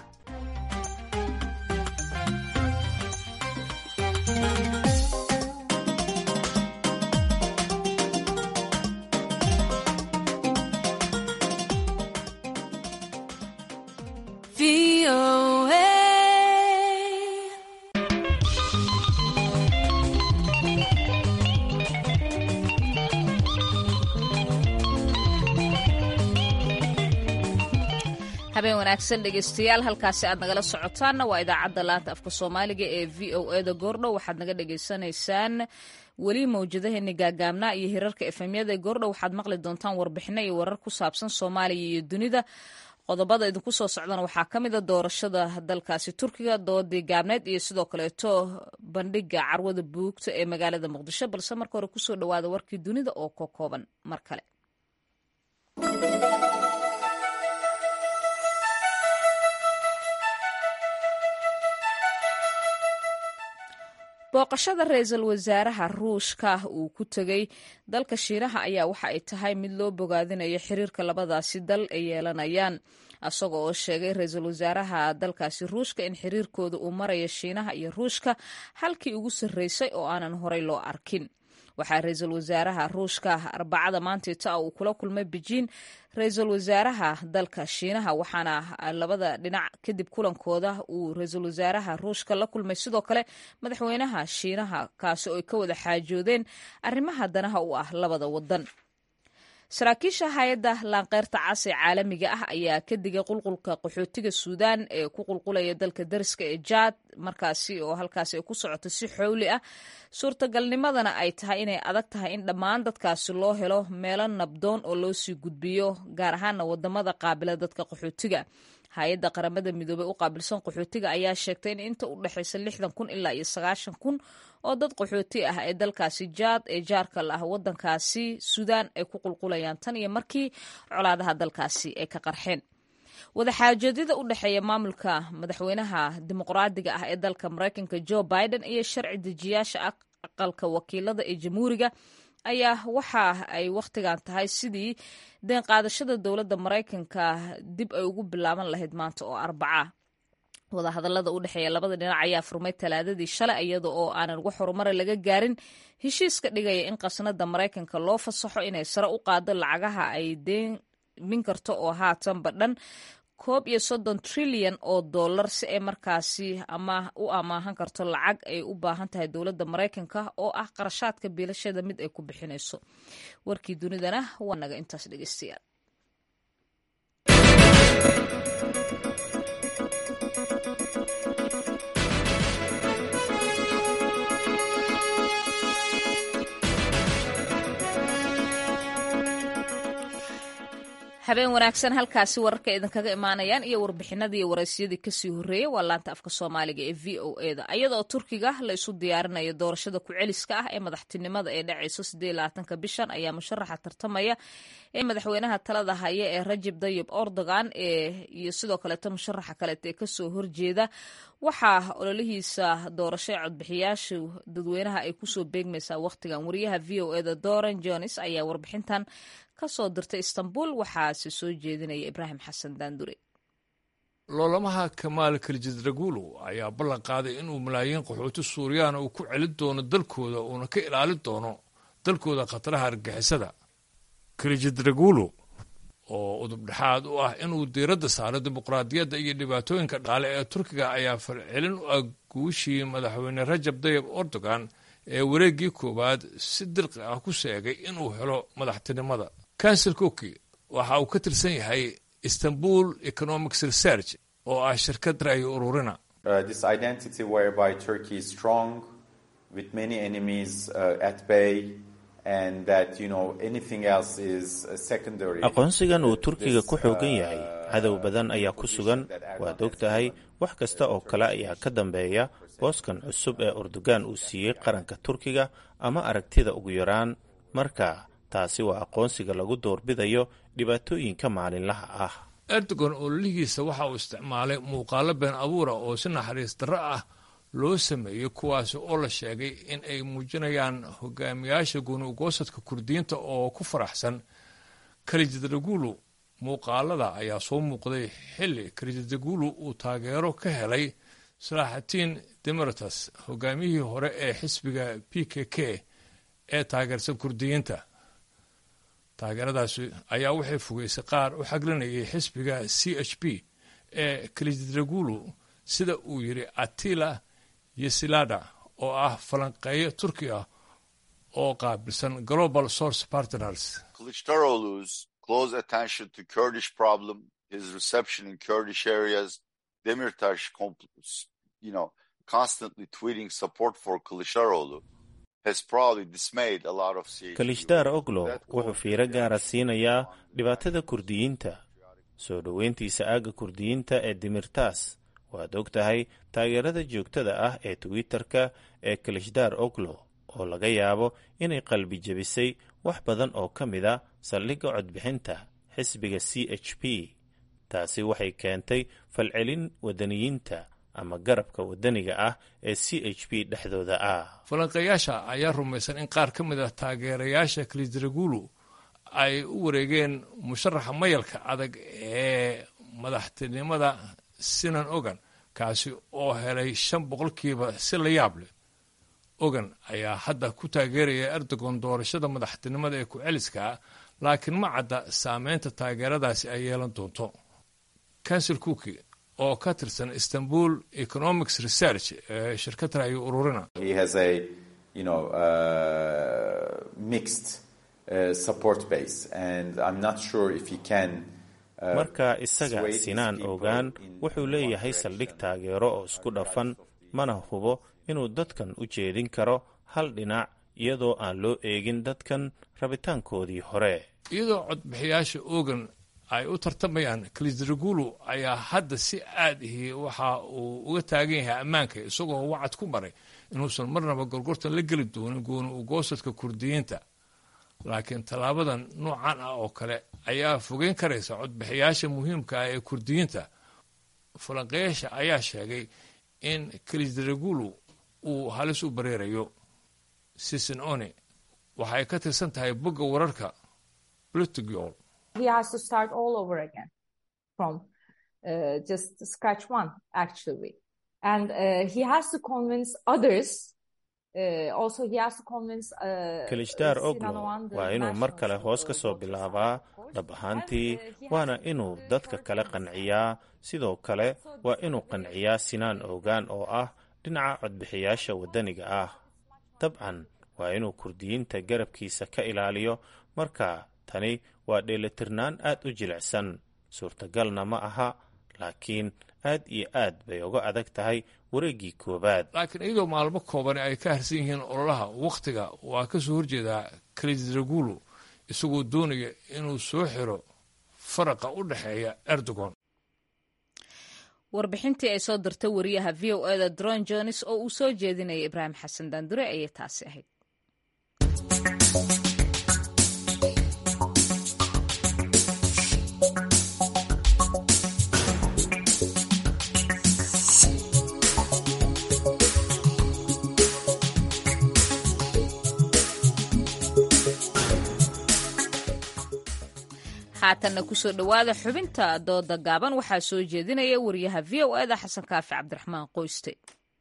habeen wanaagsan dhegeystayaal halkaasi aad nagala socotaanna waa idaacadda laanta afka soomaaliga ee v o e da goordhow waxaad naga dhagaysanaysaan weli mawjadaheeni gaagaabnaa iyo hirarka efemyada ee goordhow waxaad maqli doontaan warbixino iyo warar ku saabsan soomaaliya iyo dunida qodobada idinku soo socdana waxaa ka mid a doorashada dalkaasi turkiga doodii gaabneed iyo sidoo kaleeto bandhiga carwada buugta ee magaalada muqdisho balse marka hore kusoo dhawaada warkii dunida oo ka kooban mar kale booqashada ra-iisul wasaaraha ruushka uu ku tegey dalka shiinaha ayaa waxa ay tahay mid loo bogaadinayo xiriirka labadaasi dal ay yeelanayaan isaga oo sheegay ra-iisul wasaaraha dalkaasi ruushka in xiriirkooda uu marayo shiinaha iyo ruushka halkii ugu sarreysay oo aanan horey loo arkin waxaa ra-iisul wasaaraha ruushka arbacada maantiita uu kula kulmay bejiin ra-iisul wasaaraha dalka shiinaha waxaana labada dhinac kadib kulankooda uu ra-iisul wasaaraha ruushka la kulmay sidoo kale madaxweynaha shiinaha kaasi oo ay ka wada xaajoodeen arrimaha danaha u ah labada wadan saraakiisha hay-adda laanqeyrta cas ee caalamiga ah ayaa ka digay qulqulka qaxootiga suudaan ee ku qulqulaya dalka dariska ee jaad markaasi oo halkaasi ay ku socoto si xowli ah suurtagalnimadana ay tahay inay adag tahay in dhammaan dadkaasi loo helo meelo nabdoon oo loo sii gudbiyo gaar ahaana wadamada qaabila dadka qaxootiga hay-adda qaramada midoobey u qaabilsan qaxootiga ayaa sheegtay in inta u dhexaysa lixdan kun ilaa iyo sagaashan kun oo dad qaxooti ah ee dalkaasi jaad ee jaarka la ah wadankaasi suudaan ay ku qulqulayaan tan iyo markii colaadaha dalkaasi ay ka qarxeen wadaxaajoedyada u dhexeeya maamulka madaxweynaha dimuqraadiga ah ee dalka maraykanka joe biden iyo sharci dejiyaasha aqalka wakiilada ee jamhuuriga ayaa waxa ay wakhtigan tahay sidii deen qaadashada dowladda maraykanka dib ay ugu bilaaban lahayd maanta oo arbaca wadahadallada u dhexeeya labada dhinac ayaa furmay talaadadii shalay iyada oo aanan wax horumara laga gaarin heshiiska dhigaya in qasnada maraykanka loo fasaxo inay sare u qaado lacagaha ay deemin karto oo haatanba dhan koob iyo soddon trilyan oo dollar si ay markaasi ama u amaahan karto lacag ay u baahan tahay dowladda maraykanka oo ah qarashaadka biilashada mid ay ku bixinayso warkii dunidana waa naga intaas dhegeystayaal habeen wanaagsan halkaasi wararka idinkaga imaanayaan iyo warbixinadii iyo waraysyadii kasii horreeyey waa laanta afka soomaaliga ee v o e da iyadaoo turkiga la isu diyaarinayo doorashada ku-celiska ah ee madaxtinimada ee dhacayso sidee labaatanka bishan ayaa musharaxa tartamaya ee madaxweynaha talada haya ee rajib dayib erdogan ee iyo sidoo kaleeto musharaxa kaleeto ee kasoo horjeeda waxaa ololihiisa doorasho ee codbixiyaasha dadweynaha ay kusoo beegmaysaa wakhtigan wariyaha v o e da doran jones ayaa warbixintan kasoo dirtay istanbul waxaase soo jeedinaya ibraahim xasan daandure loolamaha kamaal kaljidraguulu ayaa ballan qaaday inuu malaayiin qaxooti suuriyaana uu ku celin doono dalkooda uuna ka ilaalin doono dalkooda khataraha argixisada kaljidraguulu oo udubdhexaad u ah inuu diiradda saaro dimuqraadiyadda iyo dhibaatooyinka dhaale ee turkiga ayaa falcelin u ah guushii madaxweyne rajab dayib erdogan ee wareeggii koowaad si dirqi ah ku sheegay inuu helo madaxtinimada kansel koki waxa uu ka tirsan yahay istanbul economics research oo ah shirkad ra'yi ururina with many enemies uh, at bay and that you know anything else is uh, secondary. aqoonsigan uu turkiga This, ku xoogan uh, yahay cadow badan ayaa ku sugan waad og tahay wax kasta oo kale ayaa ka dambeeya booskan cusub ee urdugan uu siiyey qaranka turkiga ama aragtida ugu yaraan marka taasi waa aqoonsiga lagu doorbidayo dhibaatooyinka maalinlaha ah erdogan ololihiisa waxa uu isticmaalay muuqaalo been abuura oo si naxariis darro ah loo sameeyey kuwaasi oo la sheegay in ay muujinayaan hogaamiyaasha gooni-ugoosadka kurdiyiinta oo ku faraxsan kalijadagulu muuqaalada ayaa soo muuqday xilli kalijadagulu uu taageero ka helay salaaxatiin demaratas hogaamiyihii hore ee xisbiga p k k ee taageersan kurdiyiinta taageeradaasi ayaa waxay fogeysay qaar u xaglinayay xisbiga c h p ee kalijadagulu sida uu yidhi atila yesilada oo ah falanqeeyo turki ah oo qaabilsan global source partners Kılıçdaroğlu's close attention to Kurdish problem, his reception in Kurdish areas, Demirtaş, compl- you know, constantly tweeting support for Kılıçdaroğlu has probably dismayed a lot of CHP. kalishdaar oglo wuxuu fiiro gaara siinayaa dhibaatada kurdiyiinta soo dhoweyntiisa aagga kurdiyiinta ee dimirtaas waad og tahay taageerada joogtada ah ee twitter-ka ee kalishdaar oglo oo laga yaabo inay qalbi jebisay wax badan oo ka mid a saldhigga codbixinta xisbiga c h p taasi waxay keentay falcelin wadaniyiinta ama garabka wadaniga ah ee c h p dhexdooda ah falanqeeyaasha ayaa rumaysan in qaar ka mid ah taageerayaasha kalidragulu ay u wareegeen musharaxa mayalka adag ee madaxtinimada sinan ogan kaasi oo helay shan boqolkiiba si la yaab leh ogan ayaa hadda ku taageeraya erdogan doorashada madaxtinimada ee ku-celiska laakiin ma cadda saameynta taageeradaasi ay yeelan doonto kansel cooki oo ka tirsan istanbul economics research ee shirkad ra'yi ururina He has a, you know, uh, mixed uh, support base, and I'm not sure if he can. uh, marka isaga sway these sinaan people ogaan in wuxuu leeyahay saldhig taageero oo isku dhafan mana hubo inuu dadkan u jeedin karo hal dhinac iyadoo aan loo eegin dadkan rabitaankoodii hore iyadoo codbixiyaasha ogan ay u tartamayaan kalidragulu ayaa hadda si aad ihi waxa uu uga taagan yahay ammaanka isagoo wacad ku maray inuusan marnaba gorgortan la geli doonin gooni ugoosadka kurdiyiinta laakiin tallaabadan noocan ah oo kale ayaa fogeyn karaysa codbixiyaasha muhiimka ah ee kurdiyiinta falanqeyaasha ayaa sheegay in kalidragulu uu halis u bareerayo sisin one waxay ka tirsan tahay bogga wararka blitigol he has to start all over again from uh, just scratch one actually and uh, he has to convince others uh, also he has to convince uh, kalishdaar Sinan oglo Oğan, the waa inuu mar kale national hoos ka soo bilaabaa dhab ahaantii waana inuu dadka kale qanciyaa sidoo kale waa inuu qanciyaa sinaan ogaan oo ah dhinaca codbixiyaasha waddaniga ah dabcan waa inuu kurdiyiinta garabkiisa ka ilaaliyo marka tani waa dheelitirnaan aad u jilicsan suurtagalna ma aha laakiin aad iyo aad bay uga adag tahay wareeggii koowaad laakiin iyadoo maalmo koobani ay ka harsan yihiin ololaha wakhtiga waa ka soo horjeedaa kalidragulu isagoo doonaya inuu soo xiro faraqa u dhexeeya erdogan warbixintii ay soo dirtay wariyaha v o eda dron jones oo uu soo jeedinaya ibraahim xasan daandure ayay taasi ahayd haatanna kusoo dhowaada xubinta dooda gaaban waxaa soo jeedinaya wariyaha v o eda xasan kaafi cabdiraxmaan qoyste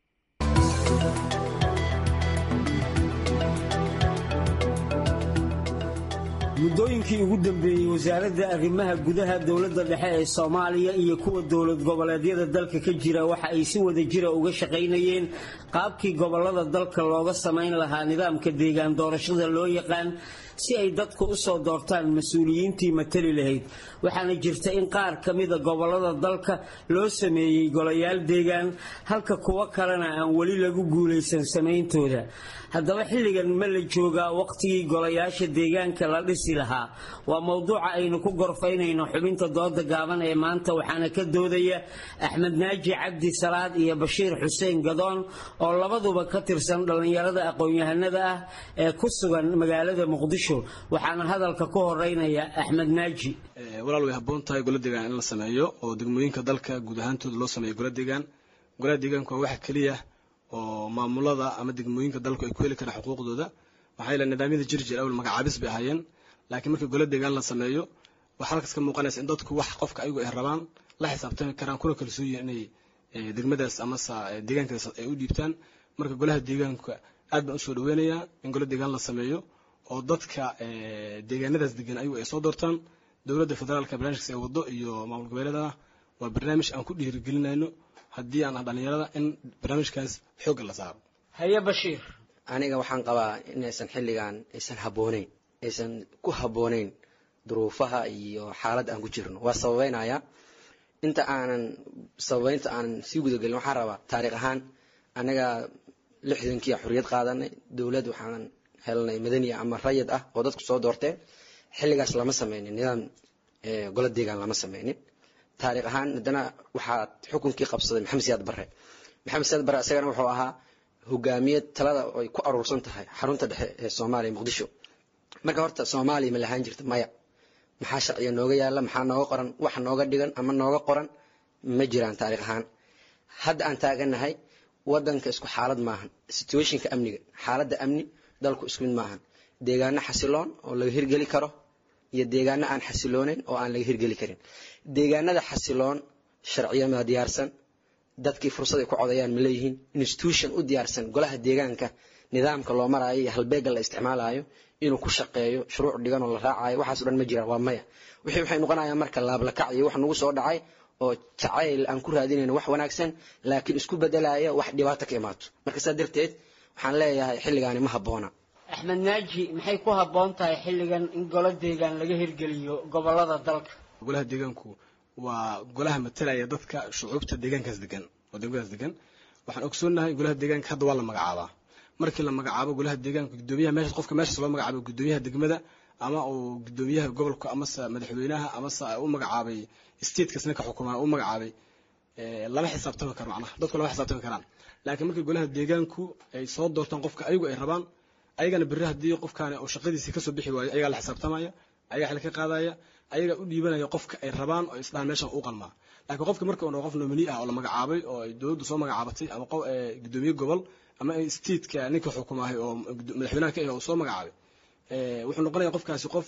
muddooyinkii ugu dambeeyey wasaaradda arrimaha gudaha dowladda dhexe ee soomaaliya iyo kuwa dowlad goboleedyada dalka ka jira waxa ay si wada jira uga shaqaynayeen qaabkii gobollada dalka looga samayn lahaa nidaamka deegaan doorashada loo yaqaan si ay dadku u soo doortaan mas-uuliyiintii matali lahayd waxaana jirta in qaar ka mida gobollada dalka loo sameeyey golayaal deegaan halka kuwo kalena aan weli lagu guulaysan samayntooda haddaba xilligan ma la joogaa waqtigii golayaasha deegaanka la dhisi lahaa waa mowduuca aynu ku gorfaynayno xubinta dooda gaaban ee maanta waxaana ka doodaya axmed naaji cabdi salaad iyo bashiir xuseen gadoon oo labaduba ka tirsan dhallinyarada aqoon-yahanada ah ee ku sugan magaalada muqdisho waxaana hadalka ku horeynaya axmed naaji walaal way habboon tahay gola deegaan in la sameeyo oo degmooyinka dalka guud ahaantooda loo sameeyo gola deegaan golaha deegaanku waa waxa keliya oo maamulada ama degmooyinka dalku ay ku heli karaan xuquuqdooda maxaa yeele nidaamyada jirjir awal magacaabis bay ahaayeen laakiin markii gola deegaan la sameeyo waxaa halkaas ka muuqanaysa in dadku wax qofka ayagu ay rabaan la xisaabtami karaan kuna kalsoon yihiin inay degmadaas amase deegaankaas ay u dhiibtaan marka golaha deegaanka aad baan usoo dhaweynayaa in gola deegaan la sameeyo oo dadka deegaanadaas degan ayagu ay soo doortaan dowladda federaalka barnaamijkaas ay wado iyo maamul goboleedana waa barnaamij aan ku dhiirigelinayno haddii aan ah dhallinyarada in barnaamijkaas xoogga la saaro haye bashiir aniga waxaan qabaa inaysan xilligan aysan habbooneyn aysan ku habbooneyn duruufaha iyo xaaladda aan ku jirno waa sababeynaya inta aanan sababeynta aanan sii gudagelin waxaan rabaa taariikh ahaan anaga lixdankii xorriyad qaadanay dowlad waxaan helnay madaniya ama rayid ah oo dadku soo doorteen xilligaas lama sameynin nidaam golo deegaan lama sameynin taariikh ahaan haddana waxaa xukunkii qabsaday maxamed siyaad barre maxamed siyaad barre isagana wuxuu ahaa hogaamiye talada ay ku aruursan tahay xarunta dhexe ee soomaaliya muqdisho marka horta soomaaliya ma lahaan jirta maya maxaa sharciga nooga yaala maxaa nooga qoran wax nooga dhigan ama nooga qoran ma jiraan taariikh ahaan hadda aan taaganahay wadanka isku xaalad maahan situationka amniga xaaladda amni dalku isku mid maahan deegaano xasiloon oo laga hirgeli karo iyo deegaano aan xasilooneyn oo aan laga hirgeli karin deegaanada xasiloon sharciyama diyaarsan dadkii fursad ay ku codayaan ma leeyihiin institution u diyaarsan golaha deegaanka nidaamka loo maraayo iyo halbeega la isticmaalayo inuu ku shaqeeyo shuruuc dhigan oo la raacayo waxaas o dhan ma jiraan waa maya wixii waxay noqonayaan marka laablakac iyo wax nagu soo dhacay oo jacayl aan ku raadinayno wax wanaagsan laakiin isku bedelaya wax dhibaato ka imaato marka saa darteed waxaan leeyahay xilligaani ma habboona axmed naaji maxay ku habboon tahay xilligan in golo deegaan laga hirgeliyo gobolada dalka golaha deegaanku waa golaha matalaya dadka shucuubta deegaankaas degan oo degmadaas degan waxaan ogsoonahay golaha deegaanka hadda waa la magacaabaa markii la magacaabo golaha deegaanka gudoomiyaha meesha qofka meeshaas loo magacaabo gudoomiyaha degmada ama uu gudoomiyaha gobolka amase madaxweynaha amase u magacaabay statekas ninka xukumaa u magacaabay lama xisaabtami karo macnaha dadku lama xisaabtami karaan laakiin markii golaha deegaanku ay soo doortaan qofka ayagu ay rabaan ayagana berri haddii qofkaani uu shaqadiisii kasoo bixi waayo ayagaa la xisaabtamaya ayagaa xil ka qaadaya ayagaa u dhiibanaya qofka ay rabaan oo isdhahan meeshan u qalmaa laakiin qofka marka uu qof nomini ah oo la magacaabay oo ay dowladdu soo magacaabatay ama gudoomiye gobol ama stateka ninka xukumaahay oo madaxweynaha ka ah oo soo magacaabay wuxuu noqonaya qofkaasi qof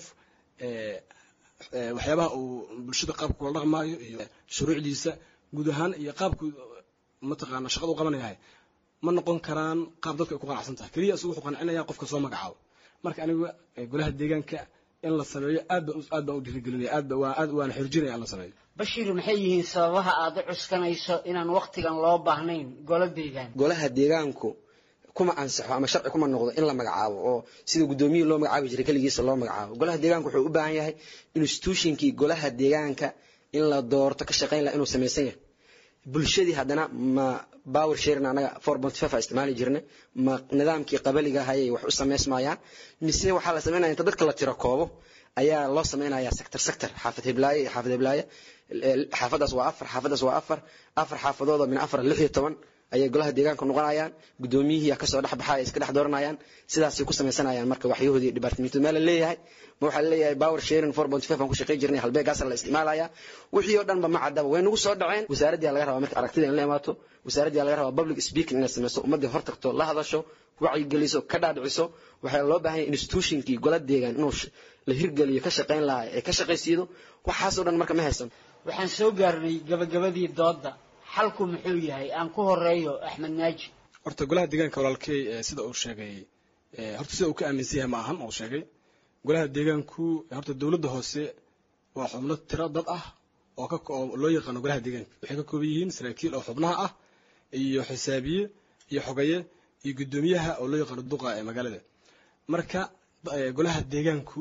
waxyaabaha uu bulshada qaabka kula dhaqmaayo iyo shuruucdiisa guud ahaan iyo qaabku mataqaana shaqada u qabanayahay ma noqon karaan qaab dadka ay ku qanacsan tahay keliya isagu wuxuu qancinaya qofka soo magacaabo marka aniga golaha deegaanka in la sameeyo aad baan aad baan u dhiirigelinaya aad ba waa aad waana xirjinaya in la sameeyo bashiir maxay yihiin sababaha aad u cuskanayso inaan waqtigan loo baahnayn golo deegaan golaha deegaanku kuma ansaxo ama sharci kuma noqdo in la magacaabo oo sida gudoomiyihii loo magacaabi jiray keligiisa loo magacaabo golaha deegaanka wuxuu u baahan yahay institutionkii golaha deegaanka in la doorto ka shaqayn laha inuu samaysan yahay bulshadii haddana ma power sharing anaga four point five a isticmaali jirnay ma nidaamkii qabaliga hayay wax u samaysmayaan mise waxaa la samaynaya inta dadka la tiro koobo ayaa loo samaynayaa sector sector xaafad heblaaye iyo xaafad heblaaye xaafadaas waa afar xaafadaas waa afar afar xaafadood oo min afar lix iyo toban ayay golaha deegaanka noqonayaan gudoomiyihii kasoo dhex baxay iska dhex dooranayaan sidaasay ku samaysanayaan marka waxyahoodii iyo dhibaatamiintu meel la leeyahay ma waxaa laleeyahay power sharing four point five aan ku shaqayn jirnay halbeegaasa la isticmaalaya wixii oo dhanba ma caddaba way nagu soo dhaceen wasaaraddii laga rabaa marka aragtida in la imaato wasaaraddii laga rabaa public speaking inay samayso ummaddii hor tagto la hadasho wacyigeliso ka dhaadhiciso waxaa loo baahan yahay institutionkii gola deegaan inuu la hirgeliyo ka shaqayn lahaa ee ka shaqaysiido waxaasoo dhan marka ma haysan waxaan soo gaarnay gabagabadii doodda xalku muxuu yahay aan ku horeeyo axmed naaji horta golaha deegaanka walaalkey sida uu sheegay horta sida uu ka aaminsan yahay ma ahan uu sheegay golaha deegaanku horta dowladda hoose waa xubno tiro dad ah oo ka oo loo yaqaano golaha deegaanka waxay ka kooban yihiin saraakiil oo xubnaha ah iyo xisaabiye iyo xogaye iyo guddoomiyaha oo loo yaqaano duqa ee magaalada marka golaha deegaanku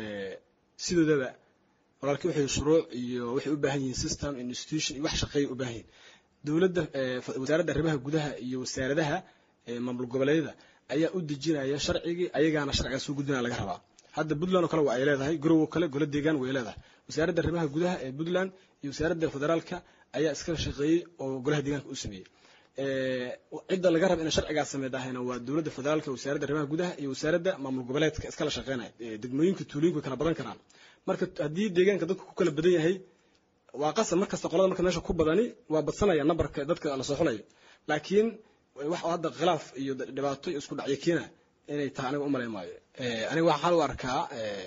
sidoodaba walaalkii waxay shuruuc iyo waxay u baahan yihiin system institution iyo wax shaqeeya u baahan yihiin dowladda wasaaradda arrimaha gudaha iyo wasaaradaha maamul goboleedyada ayaa u dejinaya sharcigii ayagaana sharcigaas soo gudbinaya laga rabaa hadda puntland oo kale waa ay leedahay garow oo kale golo deegaan way leedahay wasaaradda arrimaha gudaha ee puntland iyo wasaaradda federaalka ayaa iskala shaqeeyey oo golaha deegaanka u sameeyey cidda laga raba inay sharcigaas sameydahayna waa dowladda federaalka wasaaradda arrimaha gudaha iyo wasaaradda maamul goboleedka iskala shaqeynaya degmooyinka tuulooyinka way kala badan karaan marka haddii deegaanka dadku ku kala badan yahay waa qasab markasta qolada marka meesha ku badani waa badsanaya nambarka dadka la soo xulayo laakiin wax hadda khilaaf iyo dhibaato iyo isku dhacyo keena inay tahay aniga umalay maayo aniga waxaan u arkaa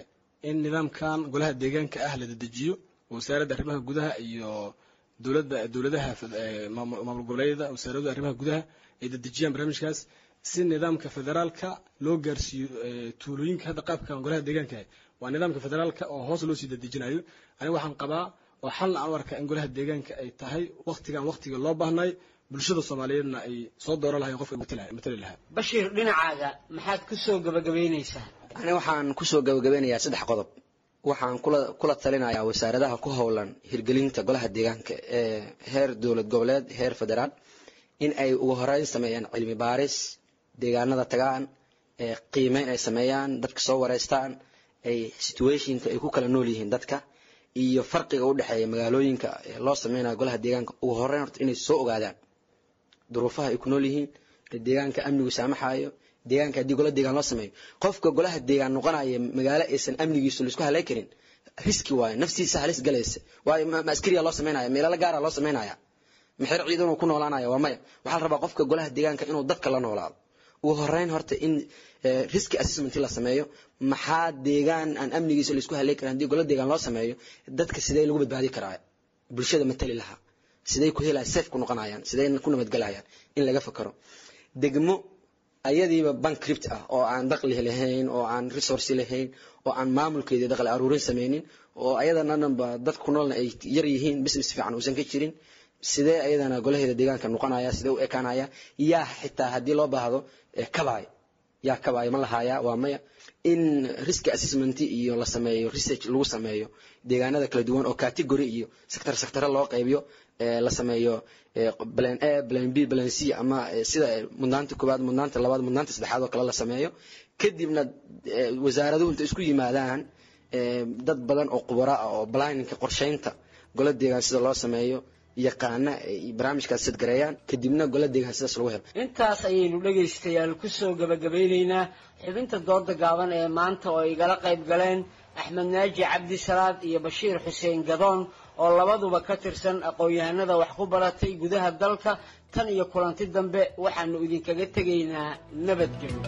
in nidaamkan golaha deegaanka ah la dedejiyo wasaaradda arrimaha gudaha iyo dowladda dowladaha maamul goboleedyada wasaaradda arrimaha gudaha ay dedejiyaan barnaamijkaas si nidaamka federaalka loo gaarsiiyo tuulooyinka hadda qaabkan golaha deegaanka waa nidaamka federaalka oo hoos loo sii dedejinayo aniga waxaan qabaa oo xalna aan u arkaa in golaha deegaanka ay tahay waktigan waktiga loo baahnay bulshada soomaaliyeedna ay soo dooran lahayn qofka matali lahaa bashiir dhinacaaga maxaad ku soo gabagabaynaysaa ani waxaan kusoo gabagabeynayaa saddex qodob waxaan kula kula talinayaa wasaaradaha ku howlan hirgelinta golaha deegaanka ee heer dowlad goboleed heer federaal in ay ugu horeyn sameeyaan cilmi baaris deegaanada tagaan ee qiimeyn ay sameeyaan dadka soo wareystaan ay situationka ay ku kala nool yihiin dadka iyo farqiga u dhexeeya magaalooyinka loo sameynayo golaha deegaanka ugu horeyn horta inay soo ogaadaan duruufaha ay ku nool yihiin deegaanka amnigu saamaxayo deegaanka haddii gola deegaan loo sameeyo qofka golaha deegaan noqonaya magaalo aysan amnigiisu laisku halay karin riski waayo naftiisa halis galaysa waayo ma askariya loo sameynaya meelala gaara loo sameynaya maxer ciidanuu ku noolaanaya waa maya waxaa la rabaa qofka golaha deegaanka inuu dadka la noolaado ugu horeyn horta in riski assessment la sameeyo maxaa deegaan aan amnigiisa laisku halay karin haddii gola deegaan loo sameeyo dadka sidee lagu badbaadi karaa bulshada matali lahaa siday ku helaya safe ku noqonayaan siday ku nabadgelayaan in laga fakaro degmo ayadiiba bankript ah oo aan daqli lahayn oo aan resource lahayn oo aan maamulkeedii daqli aruurin sameynin oo ayadana dhanba dadka ku noolna ay yar yihiin business fiican uusan ka jirin sidee ayadana golaheeda deegaanka noqonaya sidee u ekaanaya yaa xitaa haddii loo baahdo kabaay yaa kabaay ma lahaya waa maya in risk assessment iyo la sameeyo research lagu sameeyo deegaanada kala duwan oo category iyo sector sector loo qaybiyo la sameeyo plan a plan b plan c ama sida mudnaanta koowaad mudnaanta labaad mudnaanta saddexaad oo kale la sameeyo kadibna wasaaraduhu inta isku yimaadaan dad badan oo khubaro ah oo planninka qorsheynta gola deegaan sida loo sameeyo yaqaana barnaamijkaas sadgareeyaan kadibna gola deegaan sidaas lagu helo intaas ayaynu dhegaystayaal ku soo gabagabeynaynaa xubinta dooda gaaban ee maanta oo igala qayb galeen axmed naaji cabdi salaad iyo bashiir xuseen gadoon oo labaduba ka tirsan aqoon-yahanada wax ku baratay gudaha dalka tan iyo kulanti dambe waxaanu idinkaga tegaynaa nabadgelyo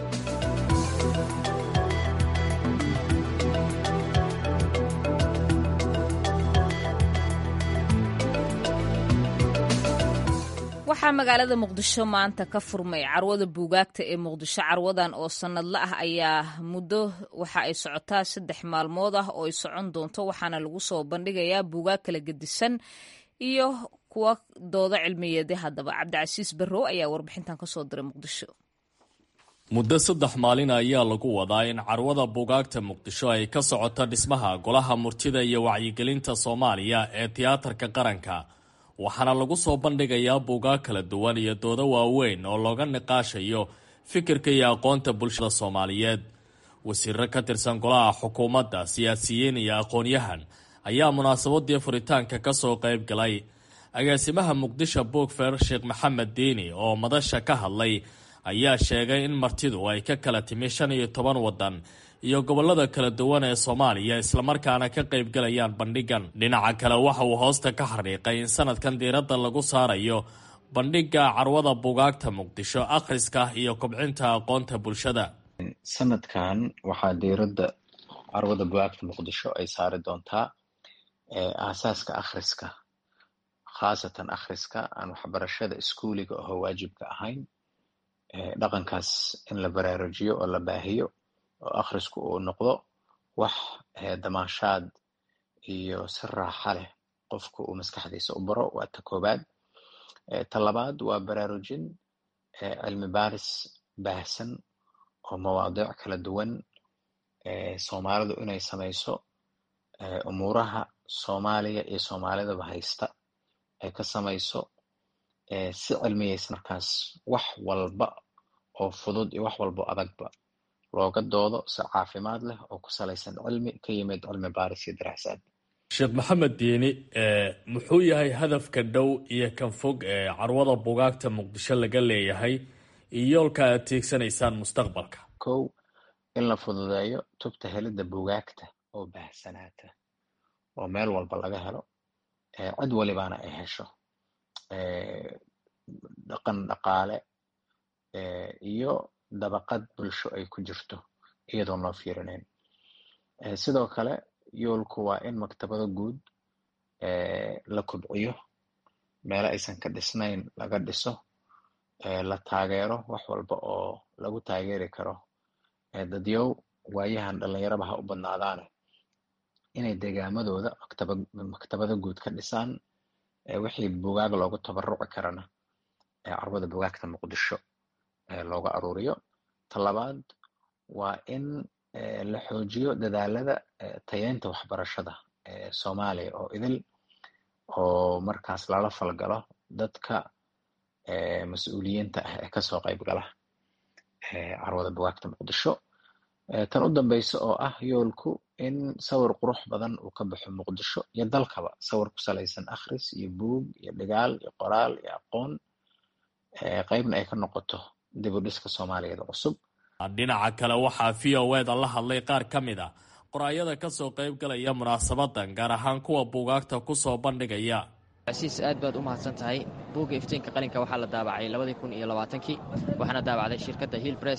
waxaa magaalada muqdisho maanta ka furmay carwada buugaagta ee muqdisho carwadan oo sannadla ah ayaa muddo waxa ay socotaa saddex maalmood ah oo ay socon doonto waxaana lagu soo bandhigayaa buugaag kala gedisan iyo kuwa doodo cilmiyeedi haddaba cabdicasiis barrow ayaa warbixintan kasoo diray muqdisho muddo saddex maalin ayaa lagu wadaa in carwada buugaagta muqdisho ay ka socoto dhismaha golaha murtida iyo wacyigelinta soomaaliya ee tiyaatarka qaranka waxaana lagu soo bandhigayaa buugaag kala duwan iyo doodo waaweyn oo looga niqaashayo fikirka iyo aqoonta bulshada soomaaliyeed wasiiro ka tirsan golaha xukuumadda siyaasiyiin iyo aqoon-yahan ayaa munaasabadii furitaanka ka soo qayb galay agaasimaha muqdisho boogfer sheekh maxamed diini oo madasha ka hadlay ayaa sheegay in martidu ay ka kala timi shan iyo toban waddan iyo gobollada kala duwan ee soomaaliya islamarkaana ka qaybgalayaan bandhigan dhinaca kale waxa uu hoosta ka xariiqay in sanadkan diiradda lagu saarayo bandhigga carwada buugaagta muqdisho akhriska iyo kobcinta aqoonta bulshada sanadkan waxaa diiradda carwada buugaagta muqdisho ay saari doontaa aasaaska akhriska khaasatan akhriska aan waxbarashada iskuuliga oo waajibka ahayn dhaqankaas in la baraarujiyo oo la baahiyo oo akhrisku uu noqdo wax damaanshaad iyo si raaxa leh qofku uu maskaxdiisa u baro waa ta koobaad ta labaad waa baraarujin cilmi baaris baahsan oo mawaadiic kala duwan soomaalidu inay samayso umuuraha soomaaliya iyo soomaalidaba haysta ay ka samayso si cilmiyeysa markaas wax walba oo fudud iyo wax walba oo adagba looga doodo si caafimaad leh oo ku salaysan cilmi ka yimid cilmi baaris iyo daraasaad sheekh maxamed diini muxuu yahay hadafka dhow iyo kan fog ee carwada bugaagta muqdisho laga leeyahay iyo yoolka aad tiigsanaysaan mustaqbalka kow in la fududeeyo tubta helidda bugaagta oo baahsanaata oo meel walba laga helo cid walibaana ay hesho dhaqan dhaqaale iyo dabaqad bulsho ay ku jirto iyadoon loo fiirinayn sidoo kale yoolku waa in maktabado guud la kobciyo meelo aysan ka dhisnayn laga dhiso la taageero wax walba oo lagu taageeri karo dadyow waayahan dhalinyaraba ha u badnaadaane inay degaamadooda maktaba maktabado guud ka dhisaan wixii bugaag loogu tabaruci karana carwada bugaagta muqdisho looga aruuriyo talabaad waa in la xoojiyo dadaalada tayeynta waxbarashada soomaaliya oo idil oo markaas lala falgalo dadka mas-uuliyiinta ah ee kasoo qayb gala carwada bugaagta muqdisho tan u dambeysa oo ah yoolku in sawir qurux badan uu ka baxo muqdisho iyo dalkaba sawir ku salaysan akhris iyo buug iyo dhigaal iyo qoraal iyo aqoon qeybna ay ka noqoto dib u dhiska soomaaliyeed cusub dhinaca kale waxaa v o eda la hadlay qaar ka mid a qoraayada kasoo qayb galaya munaasabadan gaar ahaan kuwa buugaagta kusoo bandhigaya casiis aad baad u mahadsan tahay buugga iftiinka qalinka waxaa la daabacay labadii kun iyo labaatankii waxaana daabacday shirkadda hill bress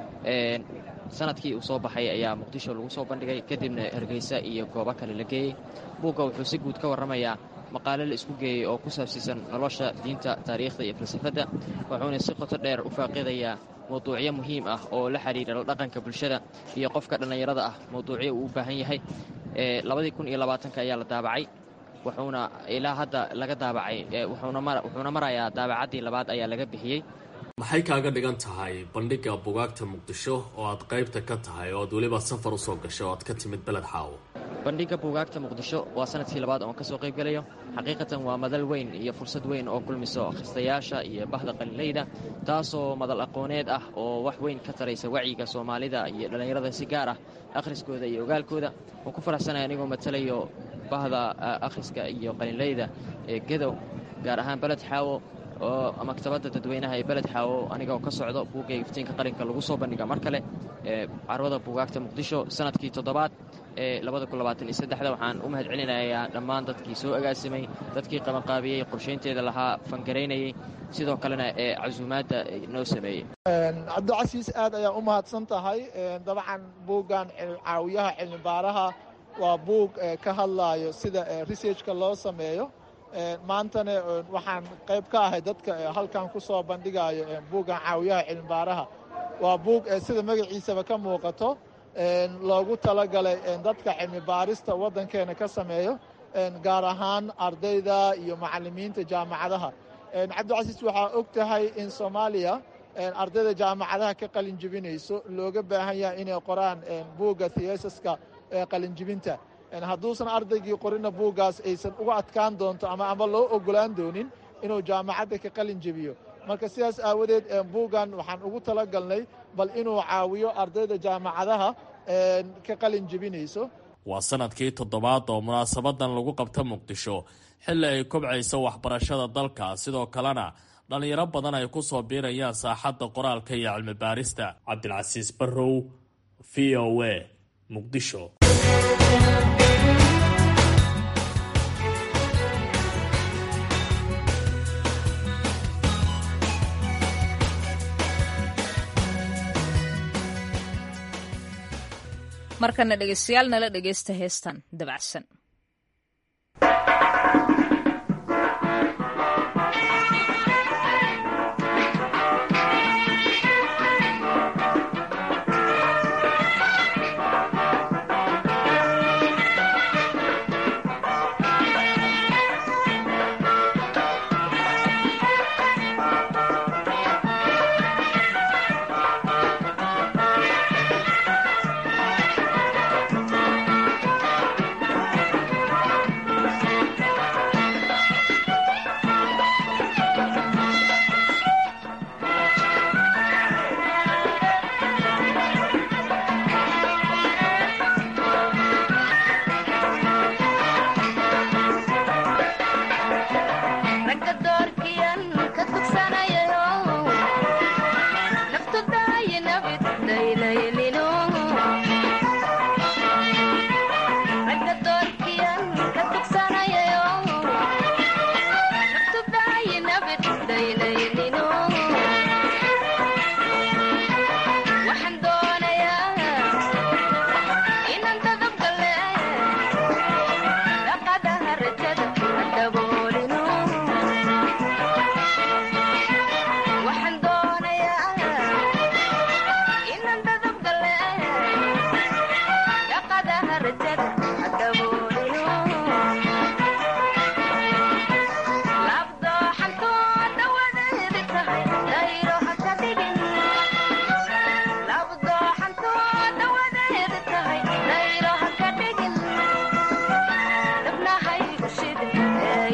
sanadkii uu soo baxay ayaa muqdisho lagu soo bandhigay kadibna hargeysa iyo goobo kale la geeyey buugga wuxuu si guud ka warramayaa maqaale la isku geeyey oo ku saabsiisan nolosha diinta taariikhda iyo falsafadda wuxuuna si qoto dheer u faaqidayaa mawduucyo muhiim ah oo la xidhiira la dhaqanka bulshada iyo qofka dhallinyarada ah mawduucyo uu u baahan yahay labadii kun iyo labaatanka ayaa la daabacay wuxuuna ilaa hadda laga daabacay wuxuuna marayaa daabacaddii labaad ayaa laga bixiyey maxay kaaga dhigan tahay bandhigga bugaagta muqdisho oo aad qaybta ka tahay oo aad weliba safar usoo gashay oo aad ka timid beled xaawo bandhigga buugaagta muqdisho waa sanadkii labaad oon ka soo qayb gelayo xaqiiqatan waa madal weyn iyo fursad weyn oo kulmiso akhristayaasha iyo bahda qalinleyda taasoo madal aqooneed ah oo wax weyn ka taraysa wacyiga soomaalida iyo dhallinyarada si gaar ah akhriskooda iyo ogaalkooda waan ku faraxsanaya anigoo matalayo bahda akhriska iyo qalinleyda ee gedow gaar ahaan beled xaawo oo maktabadda dadweynaha ee beled xaawo aniga oo ka socdo buugga iftiinka qalinka lagu soo bandhiga mar kale ee carwada buugaagta muqdisho sanadkii toddobaad ee labadakuabaataniyosaddexda waxaan u mahad celinayaa dhammaan dadkii soo agaasimay dadkii qabanqaabiyey qorshaynteeda lahaa fangaraynayey sidoo kalena ee casuumaadda noo sameeyey cabdicasiis aad ayaa u mahadsan tahay dabcan buuggan caawiyaha cilmibaaraha waa buug ka hadlaayo sida researchka loo sameeyo maantana waxaan qayb ka ahay dadka halkan ku soo bandhigayo buuggan caawiyaha cilmibaaraha waa buug sida magaciisaba ka muuqato loogu talagalay dadka cilmi baarista waddankeena ka sameeyo gaar ahaan ardayda iyo macallimiinta jaamacadaha cabdicasiis waxaa og tahay in soomaaliya ardayda jaamacadaha ka qalin jebinayso looga baahan yahay inay qoraan buugga theesaska qalinjibinta hadduusan ardaygii qorina buuggaas aysan uga adkaan doonto ama ama loo ogolaan doonin inuu jaamacadda ka qalin jebiyo marka sidaas aawadeed buuggan waxaan ugu talagalnay bal inuu caawiyo ardayda jaamacadaha ka qalin jebinayso waa sanadkii toddobaad oo munaasabadan lagu qabta muqdisho xilli ay kobcayso waxbarashada dalka sidoo kalena dhallinyaro badan ay ku soo biirayaan saaxadda qoraalka iyo cilmi baarista cabdilcasiis barrow v o a muqdisho markana dhegeystayaal nala dhegeysta heestan dabacsan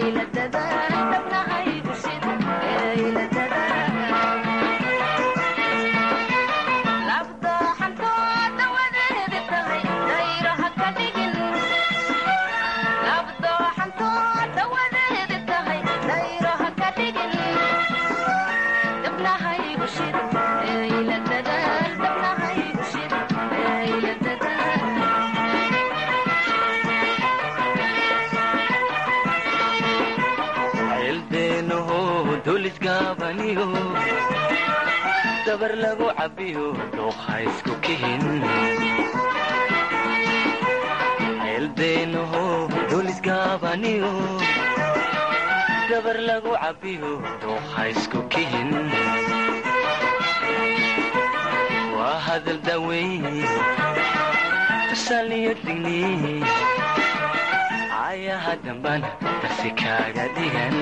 dabar lagu cabiyo dooqa isku kihin ceeldeenaho dulisgaabaniyo dabar lagu cabiyo dooqa isku kihin waa hadal daweyn tusaaliyo digni ayaha dambana darsi kaaga dhigan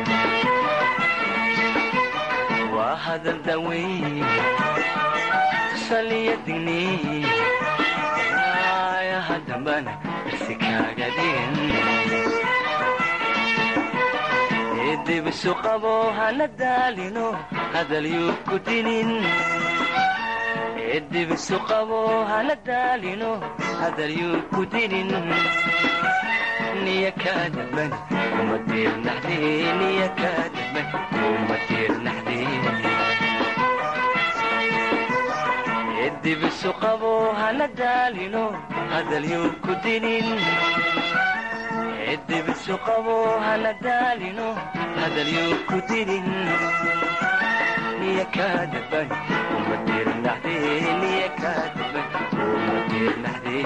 waa hadal daweyn tusaliyo digni ayaha dambana darsi kaaga dhigan eedibisu qabo hana daalino hadalyuu ku dinin eedibisu qabo hana daalino hadalyuu ku dinin niya kaa damban kuma diirnaxdee niya kaa damban kuma diirnaxdee edibisu qabo hana daalino hadalyuu ku dinin edibisu qabo hana daalino hadalyuu ku dinin niya kaa damban kuma diirnaxdee niya kaa damban kuma diirnaxdee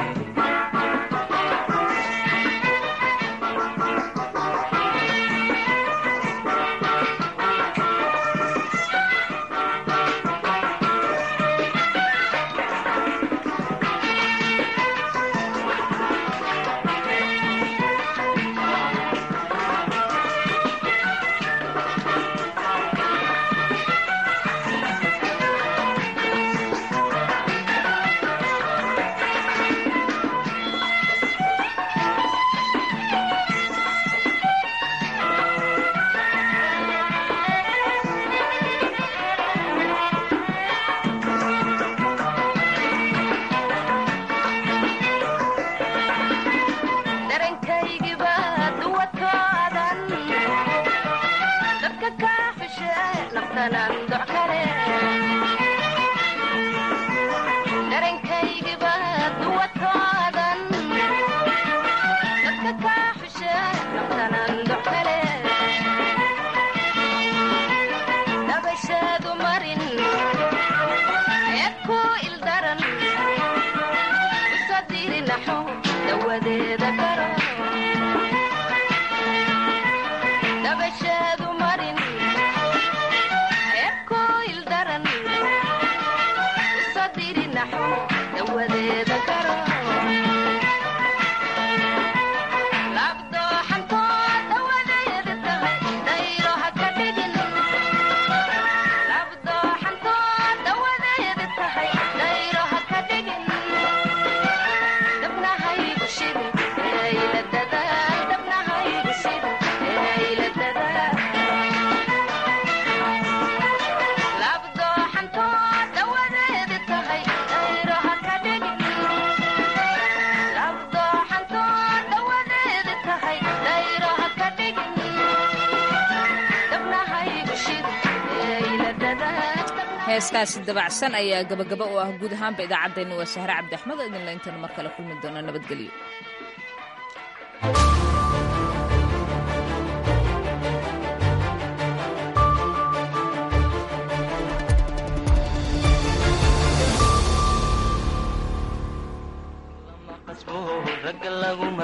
heeskaasi dabacsan ayaa gabagaba u ah guud ahaanba idaacaddeena waa sahre cabdi axmed oo idinla intaynu mar kale kulmi doona nabadgelyo